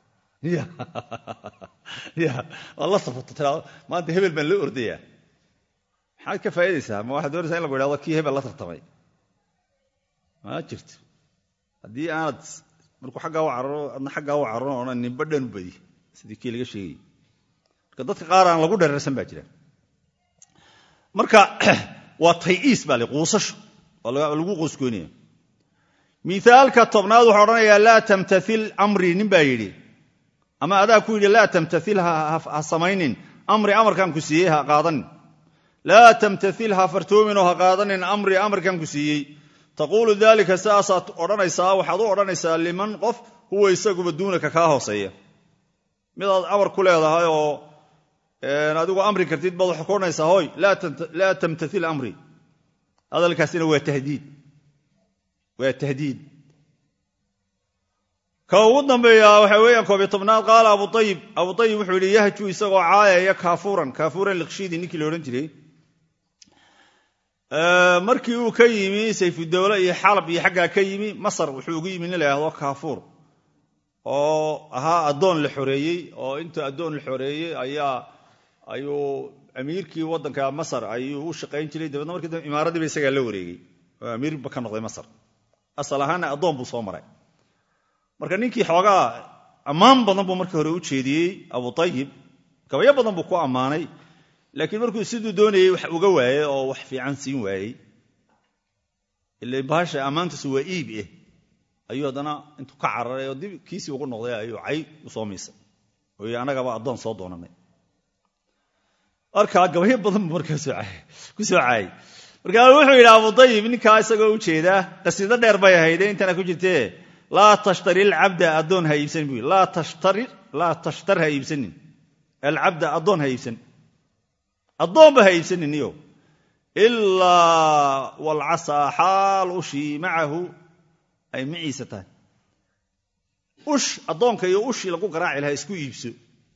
ya waan la safarto tidhahdo maanta hebel baan la ordayaa maxaad ka faa'idaysaa ma waxaad doonaysaa in lagu idhahdo kii hebel la tartamay ma jirto haddii aanad markuu xaggaa u cararo adna xaggaa u cararo odhan ninba dhan u badi sidii kii laga sheegayay marka dadka qaar aan lagu dherarsan baa jira marka waa tayiis baa le quusasho waa lagu qoosgoynaya miaalka tobnaad wuxuu odhanayaa laa tamtail amri nin baa yidhi ama adaa ku yidhi laa tamtail ha samaynin amri amarkaan ku siiyey ha qaadanin laa tamtail ha fartoominoo ha qaadanin amri amarkaan ku siiyey taquulu daalika sidaasaad odhanaysaa waxaad u odhanaysaa liman qof huwa isaguba duunaka kaa hooseeya midaad amar ku leedahay oo adigu amri kartid baad waxaad ku odhanaysaa hoy laa tamtail amri hadalkaasina waa tahdiid waa tahdiid ka ugu dambeeya waxa weeyaan koobiyo tobnaad qaala abu ayib abu ayib wuxuu yidhi yahju isagoo caayaya kaafuuran kaafuuran liqshiidi ninkii la odhan jiray markii uu ka yimi sayfudowle iyo xalab iyo xaggaa ka yimi masar wuxuu ugu yimi nin la yhahdo kaafuur oo ahaa addoon la xoreeyey oo inta addoon la xoreeyey ayaa ayuu amiirkii waddanka masar ayuu u shaqayn jiray dabeedna markii dambe imaaradiiba isagaa la wareegey oo amiirba ka noqday masar asal ahaanna addoon buu soo maray marka ninkii xoogaa ammaan badan buu markii hore u jeediyey abu ayib gabayo badan buu ku ammaanay laakiin markuu siduu doonayey wax uga waayey oo wax fiican siin waayey ila bahasha ammaantiisu waa iib eh ayuu haddana intuu ka cararay oo dib kiisii ugu noqday ayuu cay u soo miisay oo yii annagaba addoon soo doonanay marka gabayo badan buu markaa ku soo caayay markaa wuxuu yidhi abu ayib ninkaa isagoo u jeedaa qasiido dheer bay ahayde intana ku jirtee laa tashtari alcabda addoon ha iibsanin bu laa tashtar ha iibsanin alcabda addoon ha iibsan addoonba ha iibsanin iyo ilaa walcasaa xaal ushii macahu ay maciisa tahay ush addoonka iyo ushii lagu garaaci lahaa isku iibso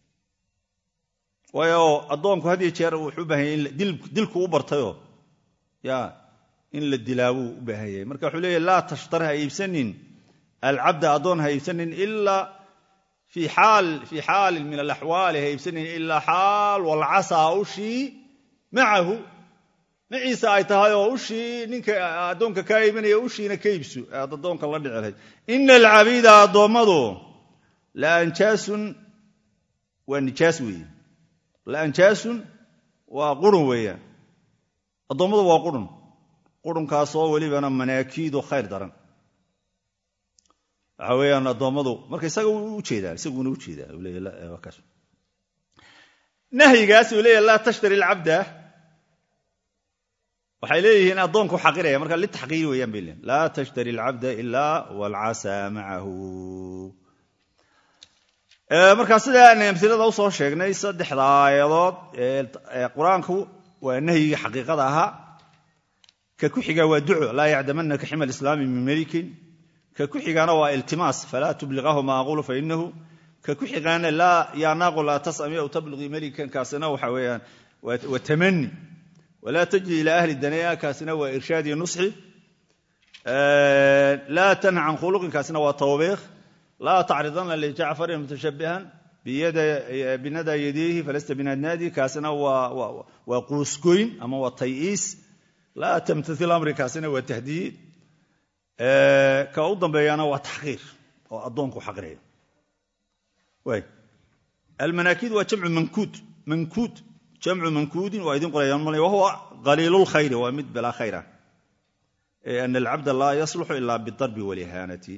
waayo addoonku had iyo jeer wuxuu u baahan yahy in dilku u bartayoo ya in la dilaabuu u baahan yahay marka wuxuu leeyahy laa tashtar ha iibsanin alcabda addoon ha iibsanin ilaa fii xaalin min alaxwaali ha iibsanin ilaa xaal walcasaa ushii macahu maciisa ay tahay oo ushii ninka addoonka kaa iibinaya ushiina ka iibso aad addoonka la dhici lahayd ina alcabiida addoommadu la anjaasun waa nijaas weeye la anjaasun waa qurun weeyaan addoommadu waa qurun qurunkaasoo welibana manaakiidu khayr daran waxa weeyaan addoommadu marka isaga u jeedaa isaguna u jeedaa nahyigaas uu leeyahy laa tashtari alcabda waxay leeyihiin addoonku xaqiraya marka litaxqiir weeyaan bay leeyihin laa tashtari alcabda ilaa walcasaa macahu marka sida aan amsilada usoo sheegnay saddexda aayadood ee qur-aanku waa nahyigii xaqiiqada ahaa ka ku xiga waa duco laa yacdamanaka xima alislaami min melikin ka ku xigaana waa iltimaas falaa tubliqahu ma aquulu fainahu ka ku xigaana yaa naaqu laa tasami aw tabliqii melikan kaasina waxa weeyaan waa tamani walaa tajri ila ahli danaya kaasina waa irshaad iyo nusxi laa tanha can khuluqin kaasina waa tawbiikh laa tacridanna lijacfarin mutashabihan binada yadayhi falasta binadnaadi kaasina waa quusgoyn ama waa tayiis laa tamtail amri kaasina waa tahdiid ka u dambeeyana waa taxqiir oo addoonku xaqiraya almanaakiid waa jamcu mankuud mankuud jamcu mankuudin waa idin qorayaan mal wahuwa qaliilulkhayri waa mid bilaa khayr ah ana alcabda laa yasluxu ila bidarbi walihaanati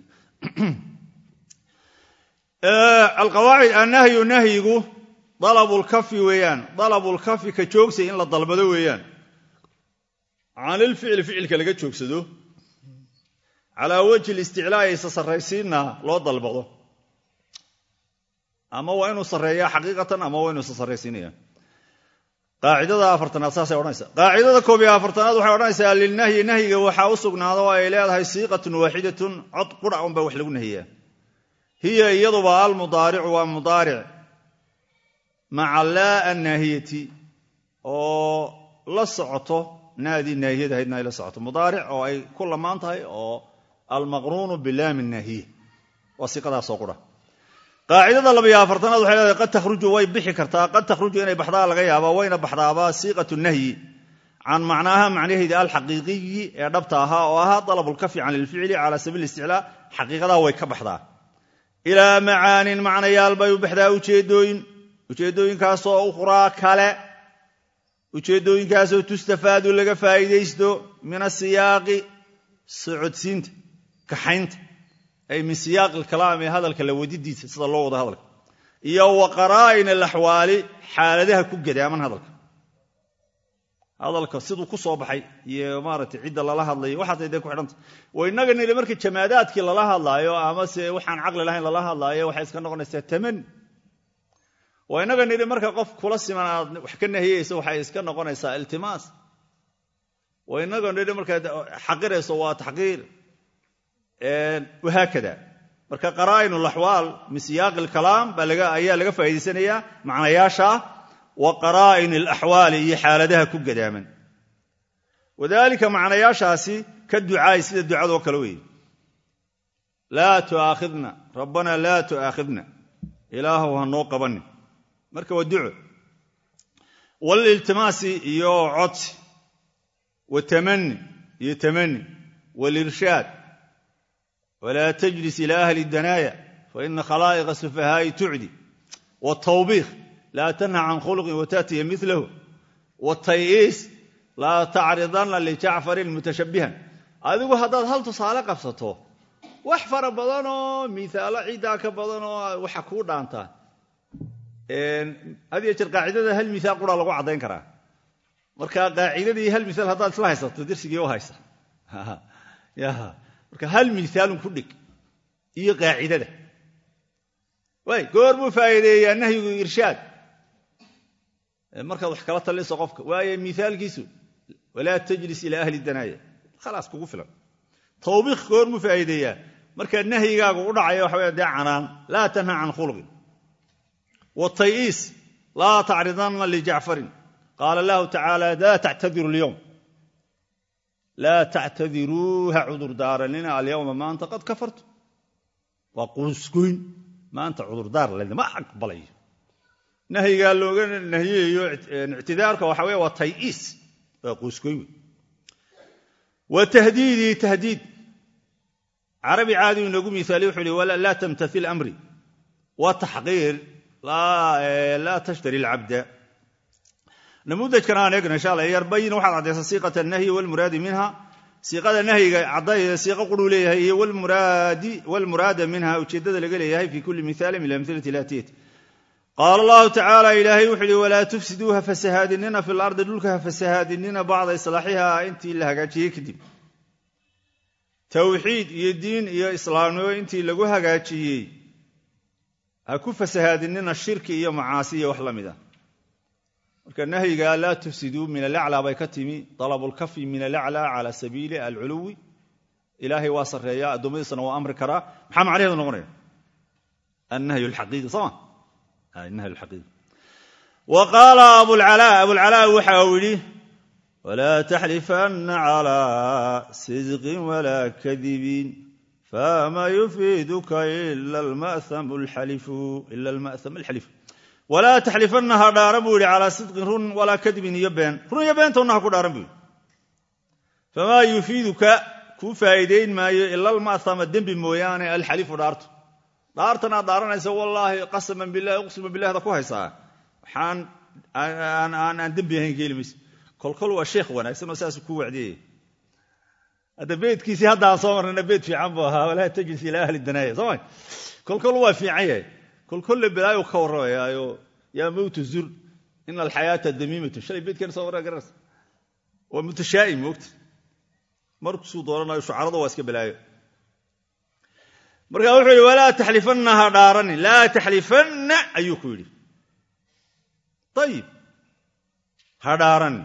alqawaacid annahyu nahyigu dalabulkafi weeyaan dalabulkafi ka joogsi in la dalbado weeyaan canilficli ficilka laga joogsado calaa wajhi listiclaa'i isa sarraysiinna loo dalbado ama waa inuu sarreeyaa xaqiiqatan ama waa inuu isa sarraysiinaya qaacidada afartanaad saasay odhanaysa qaacidada koob iyo afartanaad waxay odhanaysaa lilnahyi nahyiga waxaa u sugnaado oo ay leedahay siiqatun waaxidatun cod qura unbaa wax lagu nahiyaa hiya iyaduba almudaaricu waa mudaaric maca laa annaahiyati oo la socoto naadii naahiyada ahaydna ay la socoto mudaaric oo ay ku lamaan tahay oo almaqruunu bilaami naahiye waa siiqadaasoo qura qaacidada labayo afartanaad waxay leedahay qad takhruju way bixi kartaa qad takhruju inay baxdaa laga yaabaa wayna baxdaabaa siiqatu nahyi can macnaaha macnaheeda alxaqiiqiyi ee dhabta ahaa oo ahaa dalabulkafi can ilficli cala sabiil isticlaa xaqiiqadaa way ka baxdaa ilaa macaanin macnayaal bay u baxdaa ujeedooyin ujeeddooyinkaasoo ukhraa kale ujeeddooyinkaasoo tustafaadu laga faa'iidaysto min asiyaaqi socodsiinta kaxaynta ay min siyaaqi alkalaam ee hadalka la wadidiisa sida loo wado hadalka iyo wa qaraa'in alaxwaali xaaladaha ku gadaaman hadalka hadalka siduu ku soo baxay iyo maaragtay cidda lala hadlayo waxaasay dee ku xidhanta wa innaga nili marka jamaadaadkii lala hadlaayo amase waxaan caqli lahayn lala hadlaayo waxay iska noqonaysaa tamani waa innaga nidhi marka qof kula siman aad wax ka nahiyeyso waxay iska noqonaysaa iltimaas waa innaga nidhi markaad xaqirayso waa taxqiir wahaakada marka qaraa'in alaxwaal min siyaaqi alkalaam ayaa laga faa'idaysanayaa macnayaasha wa qaraa'in alaxwaali iyo xaaladaha ku gadaaman wadaalika macnayaashaasi ka ducaay sida ducadoo kale weeye laa tu'aakhidna rabbanaa laa tu'aakhidna ilaahow ha noo qabanin marka waa duco waliltimaasi iyo codsi watamani iyo tamani walirshaad walaa tajlis ilaa ahli danaaya faina khalaa'iqa sufahaa'i tucdi wtawbiikh laa tanha can khuluqin wataatiya milahu watayiis laa tacridanna lijacfarin mutashabbihan adigu haddaad hal tusaale qabsato wax fara badanoo miaalo ciddaa ka badanoo waxa kuu dhaantaa had iyo jeer qaacidada hal miaal qura lagu caddayn karaa marka qaacidadii hal miaal haddaad isla haysato dersigii u haysa marka hal miaalun ku dhig iyo qaacidada way goor buu faa'iideeyaa nahyigu irshaad markaad wax kala talinayso qofka waayo miaalkiisu walaa tajlis ilaa ahli danaaya khalaas kugu filan tawbiikh goor buu faa'iideeyaa markaa nahyigaagu u dhacaya waxa waya dee canaan laa tanha can khuluqin watayiis laa tacridanna lijacfarin qaala allahu tacaala laa tactadiru alyowm laa tactadiruu ha cudurdaaranina alyawma maanta qad kafartu waa quusgoyn maanta cudurdaar ladima aqbalayo nahyigaa looga nahiyayo ictidaarka waxa wey waa tayiis waa quusgoyn wey wa tahdiidii tahdiid carabi caadi inoogu miaaliy wuxuu hi laa tamtail amri wa taxqiir laa tashtari alcabda namuudajkan aan eegno insha alla yarbayin waxaad caddaysa siiqat alnahyi walmuraadi minha siiqada nahyiga caddayeeda siiqo quruu leeyahay iyo walmuraada minha ujeeddada laga leeyahay fi kulli miaalin min amhilati laatiyati qaala allahu tacaala ilaahay wuxu uhi walaa tufsiduu ha fasahaadinina fi lardi dhulka ha fasahaadinina bacda islaaxiha intii la hagaajiyey kadib towxiid iyo diin iyo islaamnimo intii lagu hagaajiyey ha ku fasahaadinina shirki iyo macaasi iyo wax la mid a marka nahyiga laa tufsiduu min alaclaa bay ka timi dalabulkafi min alaclaa cala sabiili alculuwi ilaahay waa sarreeyaa addoommadiisana waa amri karaa maxaa macnaheedu noqonaya annahyu alxaqiiqi sooma annahyu alxaqiiqi wa qaala abulcalaa abulcalaa waxa uu yidhi walaa taxlifanna calaa sidqin walaa kadibin fama yufiiduka ila alma'hamu alxalifu walaa taxlifanna ha dhaaran buu yidhi calaa sidqin run walaa kadibin iyo been run iyo beentonna ha ku dhaaran buu yidhi famaa yufiiduka kuu faa'iidayn maayo ila alma'hama dembi mooyaane alxalifu dhaartu dhaartan aad dhaaranaysa wallaahi qasaman bilahi uqsima bilahda ku haysaa waxaan aan dembi ahayn ka heli mayso kolkol waa sheekh wanaagsan oo saasuu kuu wacdiyaya hadda beydkiisii hadda aan soo marnayna beyd fiican buu ahaa walaa tajlis ilaa ahli danaaya sooma kolkol waa fiican yahay kolkolle balaayu ka warramayaayo yaa mowtu zur ina alxayaata damiimatu shalay beydkeena soo warraa garanaysa waa mutashaa'im moogta markusuu dooranayo shucarada waa iska balaayo marka wuxuu yidhi walaa taxlifanna ha dhaarani laa taxlifanna ayuu ku yidhi ayib ha dhaarani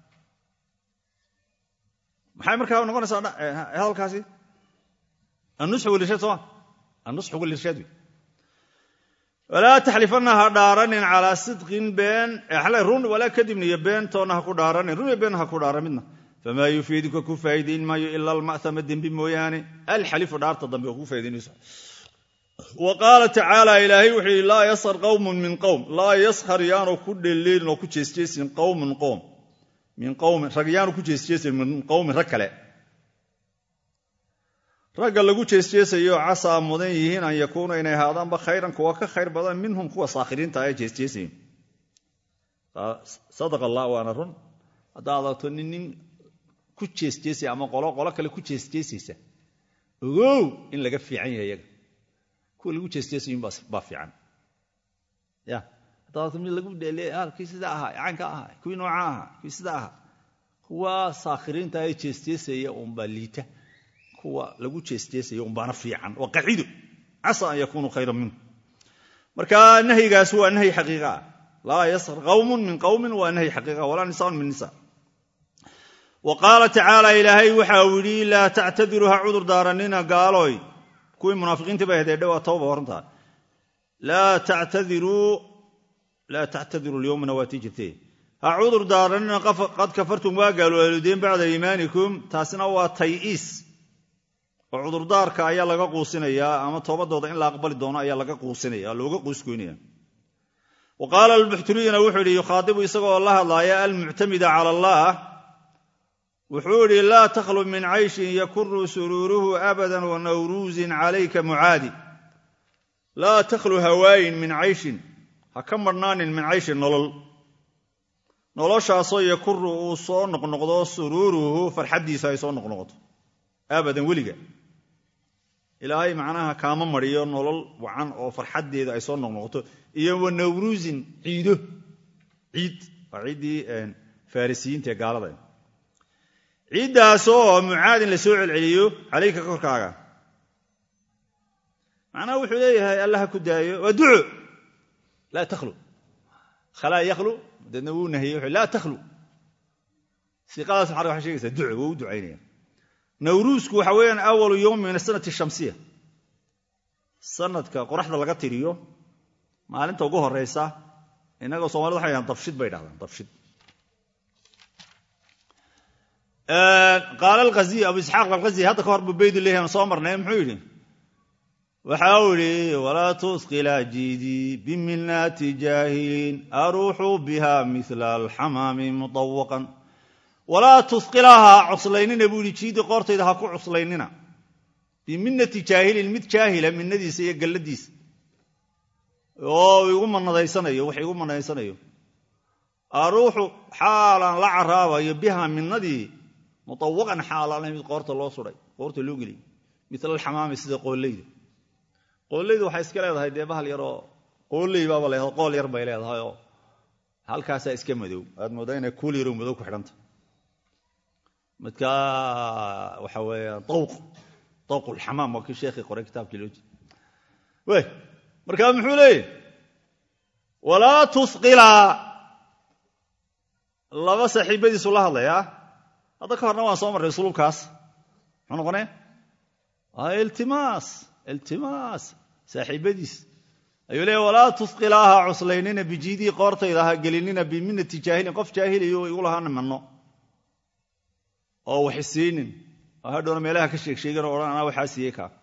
maxay markaa noqonaysaa hadalkaasi annusxu walirshaad sooma annusxu walirshaad wey walaa taxlifanna ha dhaaranin calaa sidqin been run walaa kadibna iyo beentoonna ha ku dhaaranin run iyo been ha ku dhaaran midna famaa yufiiduka ku faa'iidayn maayo ila alma'hama dembi mooyaane alxalifu dhaarta dambe oo ku faa'idaynayso wa qaala tacaala ilaahay wuxuu yidhi laa yaskhar qawmun min qowm laa yaskhar yaanu ku dhelleelin oo ku jeesjeesin qowmun qoom min qowmin rag yaanu ku jeesjeesayn min qowmin rag kale ragga lagu jeesjeesayo casaa mudan yihiin an yakuuna inay ahaadaanba khayran kuwa ka khayr badan minhum kuwa saakhiriinta ee jeesjeesayin sadaq allah waana run haddaad adagto nin nin ku jeesjeesaya ama qolo qolo kale ku jeesjeesaysa ogow in laga fiican yahay iyaga kuwa lagu jeesjeesayin baa fiican ya haddaad adagto mid lagu dhele kii sidaa ahaa caynka ahaa kuwii nooca ahaa kuwii sidaa ahaa kuwa saakhiriinta ee jeesjeesaya unbaa liita kuwa lagu jeesjeesaya unbaana fiican waa qacido casa an yakunuu khayran minhu marka nahyigaas waa nahyi xaqiiqa ah laa yasr qawmun min qawmin waa nahyi xaqiiqa walaa nisaan min nisa wa qaala tacaala ilaahay waxa uu yidhi laa tactadiruu ha cudur daaranina gaaloy kuwii munaafiqiinta bay hadeedhe waa tawba horantaa laa tactadiruu laa tactadiruu lyowmana waa tii jirtee ha cudur daaranina qad kafartum waa gaalooldeen bacda iimaanikum taasina waa tay-iis oo cudurdaarka ayaa laga quusinayaa ama toobadooda in la aqbali doono ayaa laga quusinaya looga quuskoynaya wa qaala albuxturiyuna wuxuu yidhi yukhaadibu isagoo la hadlaaya almuctamida cala allah wuxuu yidhi laa takhlu min cayshin yakuru suruuruhu abadan wa nawruusin calayka mucaadi laa takhlu hawaayin min cayshin ha ka marhnaanin min cayshin nolol noloshaasoo yakuru uu soo noqnoqdo suruuruhu farxaddiisa ay soo noqnoqoto abadan weliga ilaahay macnaha kaama mariyo nolol wacan oo farxaddeeda ay soo noqnoqoto iyo wa nawruusin ciido ciid waa ciiddii farisiyiinta ee gaalada ciiddaasoo mucaadin la soo celceliyo calayka korkaaga macnaha wuxuu leeyahay alla ha ku daayo waa duco laa takhlu khalaa yakhlu deedna wuu nahiyey wuxuu laa takhlu siiqadaas maxaa waxay sheegaysaa duco wuu u ducaynaya nawruusku waxa weeyaan awalu yowmi min asanati shamsiya sanadka qoraxda laga tiriyo maalinta ugu horeysa innagoo somalida waxay dhahaan dabshid bay dhahdaan dabshid qaala alghaziy abu isxaaq alghaziy hadda ka hor buu beydu leeyahan soo marnay muxuu yidhi waxa uu yidhi walaa tusqila jiidii biminaati jaahiliin aruuxu biha mila alxamaami mutawaqan walaa tusqilaha ha cuslaynina buu yidhi jiidii qoortayda ha ku cuslaynina biminati jaahilin mid jaahila minadiisa iyo galladiisa oo igu manadaysanayo wax igu manadaysanayo aruuxu xaalaan la caraabayo biha minadii mutawaqan xaalaan mid qoorta loo suday qoorta loo geliyay mila alxamaami sida qooleyda qooleyda waxay iska leedahay dee bahal yaroo qooley baaba leedahay qool yar bay leedahay oo halkaasaa iska madow aad moodaa inay kuul yaroo madow ku xidhanta midka waxa weeya dawq dawq ulxamaam waa kii sheekhii qoray kitaabkii loo jeeda wey markaa muxuu leeyahy walaa tusqila laba saaxiibadiisu la hadlayaa hadda ka horna waan soo marray usluubkaas muxuu noqonaya iltimaas iltimaas saaxiibadiis ayuu leeya walaa tusqilaaha cuslaynina bijiidii qoortayda ha gelinina biminati jaahilin qof jaahiliyo igu lahaana manno oo waxisiinin oo hadhowna meelaha ka sheegsheegan o odhan anaa waxaa siiyey kaa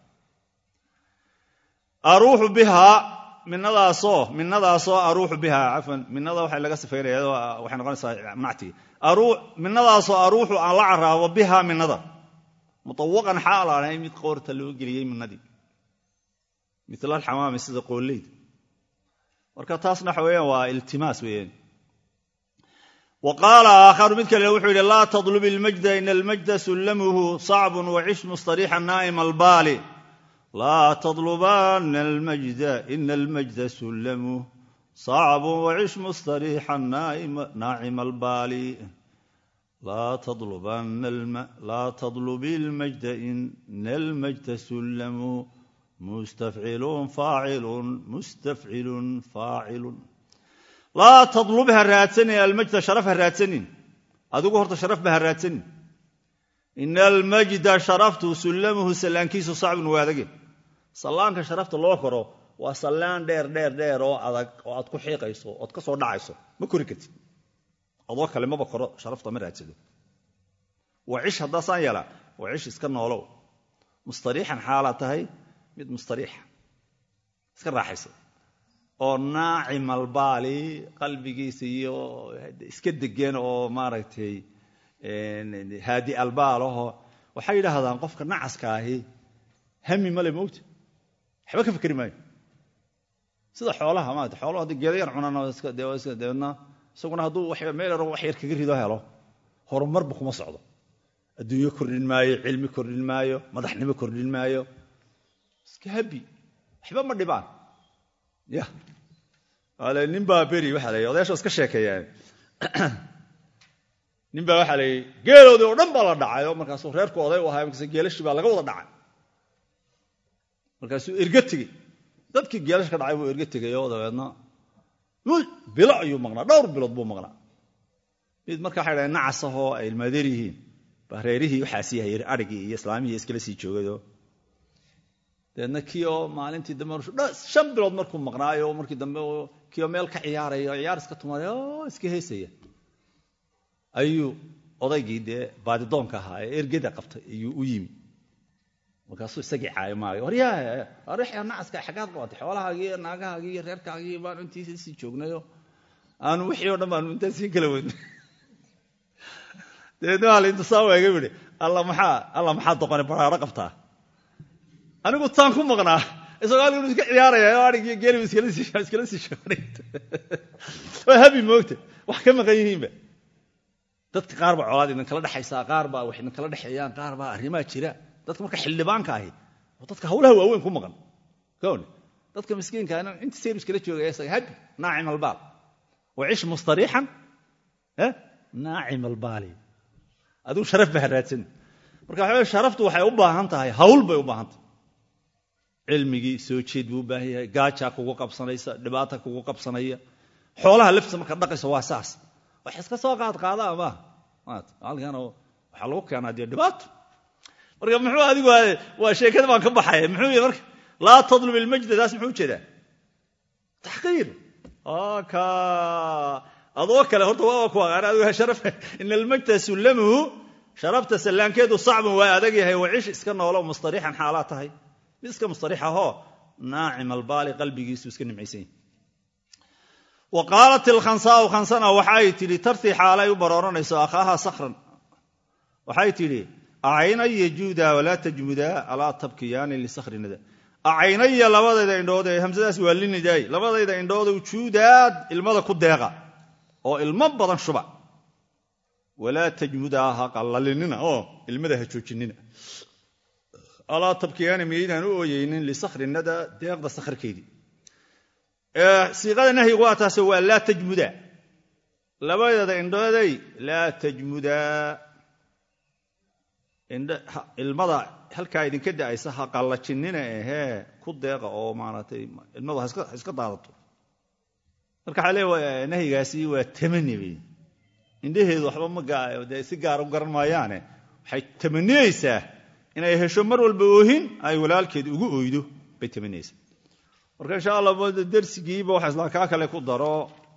aruuxu bihaa minadaasoo minadaasoo aruuxu bihaa cafwan minada waxa laga sifaynaya waxay noqonaysaa macti minadaasoo aruuxu aan la caraabo bihaa minada mutawaqan xaal aanay mid qoorta loo geliyey minadii mila alxamaami sida qooleyda marka taasna waxa weeyaan waa iltimaas weeyaan wa qaala aakharu mid kale wuxuu yidhi laa tadlub ilmajda ina almajda sullamuhu sacbun wacish mustariixa naa'ima albaali laa tadlubanna almajda ina almajda sullamuh sacbun wacish mustariixa naacima albaali laa tadlubi ilmajda ina almajda sullamuh mustafcilun faacilun mustafcilun faacilun laa tadlub ha raadsanin almajda sharaf ha raadsanin adigu horta sharafba ha raadsanin ina almajda sharaftu sullamuhu sallaankiisu sacbun waa adage sallaanka sharafta loo koro waa sallaan dheer dheer dheer oo adag oo aad ku xiiqayso ood ka soo dhacayso ma kori kartid adoo kale maba koro sharafta ma raadsado waa cish haddaasaan yeelaa waa cish iska noolow mustariixan xaalaad tahay mid mustariixa iska raaxaysa oo naacim albaali qalbigiisa iyo iska degan oo maaragtay haadi albaalaho waxay yidhaahdaan qofka nacaska ahi hami male mogta waxba ka fikri maayo sida xoolaha maarata xooluhu haddii geeda yar cunaan dabeedna isaguna hadduu meel yaro wax yar kaga rido helo horumarba kuma socdo adduunyo kordhin maayo cilmi kordhin maayo madaxnimo kordhin maayo iska habi waxba ma dhibaan ya ale nin baa beri waxaa la odayaasha iska sheekeeyaan nin baa waxaa la yidhi geeloodii oo dhan baa la dhacay oo markaasuu reerku oday u ahaa markaas geelashii baa laga wada dhacay markaasuu erga tegey dadkii geelash ka dhacay buu erga tegay oo dabeedna bilo ayuu maqnaa dhowr bilood buu maqnaa mid marka waxay dhahen nacasahoo ay ilmaadeer yihiin baa reerihii waxaasii hayr adhigii iyo islaamihii iskala sii joogayoo dabeedna kii oo maalintii dambe shan bilood markuu maqnaayo markii dambe kii oo meel ka ciyaaraya oo ciyaar iska tumaray oo iska heesaya ayuu odaygii dee baadidoonka ahaa ee ergeda qabtay ayuu u yimi markaasuu isagii caayo maayo waryaa arixya nacaska xaggaad qabatay xoolahaagii iyo naagahaagii iyo reerkaagii baanu intiisa sii joognayo aanu wixii o dhan baanu intaan sii kala wadnay dabeedna waa laintusaa eega yidhi alla maxaa alla maxaa doqoni baraaro qabtaa anigu taan ku maqnaa isagoo halkan iska ciyaaraya oo adhigii geelibu iskala sii joogay waa habi moogta wax ka maqan yihiinba dadka qaar baa colaad idinkala dhexaysaa qaar baa wax idinkala dhexeeyaan qaar baa arrimaa jira dadka marka xildhibaanka ahi oo dadka hawlaha waaweyn ku maqan kowne dadka miskiinka inta sayr iskala joogaya isaga habi naacim albaal wacish mustariixan naacim albaali adigu sharaf ba haraadsan marka waxa sharaftu waxay u baahan tahay hawl bay u baahan tahay cilmigii soo jeed buu u baahan yahay gaajaa kugu qabsanaysa dhibaata kugu qabsanaya xoolaha laftiisa markaad dhaqayso waa saas wax iska soo qaad qaadaa maaha halkan waxaa lagu keenaa dee dhibaato marka muxuu adigu waa sheekada baan ka baxaya muxuu yihi marka laa tadlub ilmajda taas muxuu ujeedaa taxqiir ka adoo kale horta waa ku aqaan adigu sharaf ina almajda sullamuhu sharafta sallaankeedu sacbun waa adag yahay wacish iska noolo mustariixan xaalaa tahay mid iska mustariix ahoo naacim albaali qalbigiisu iska nimcaysan yahay wa qaalat ilkhansaau khansana waxay tidhi tartii xaalay u barooranayso akhaaha sakran waxay tidhi acaynaya juuda walaa tajmuda alaa tabkiyaani lisakrinada acaynaya labadayda indhood ee hamsadaas waa linidaay labadayda indhoodu juudaad ilmada ku deeqa oo ilmo badan shuba walaa tajmudaa ha qallalinina oo ilmada ha joojinina alaa tabkiyaani miyaydaan u ooyeynin lisakrinada deeqda sakhrkeedii siiqada nahyigu waa taase waa laa tajmuda labadeeda indhooday laa tajmudaa ilmada halkaa idinka da'aysa ha qallajinina ahee ku deeqa oo maaragtay ilmadu ha iska daadato marka waxaa leeya nahyigaasi waa tamani bay indhaheedu waxba ma dee si gaara u garan maayaane waxay tamaniyeysaa inay hesho mar walba oohin ay walaalkeed ugu oydo bay tamaniyeysaa marka insha allah dersigiiba waxa isla kaa kale ku daro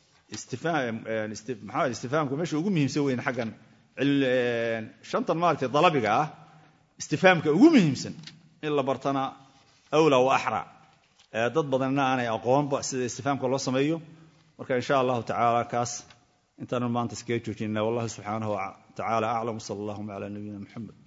maxaa istifaamka meesha ugu muhiimsan weyn xaggan shantan maaragtay dalabiga ah istifaamka ugu muhiimsan in la bartana awla wa axra dad badanna aanay aqoonba sida istifaamka loo sameeyo marka insha allahu tacaala kaas intaanu maanta iskaga joojinna wallahu subxaanahu wa tacaala aclam sala allahuma cala nabiyina muxamed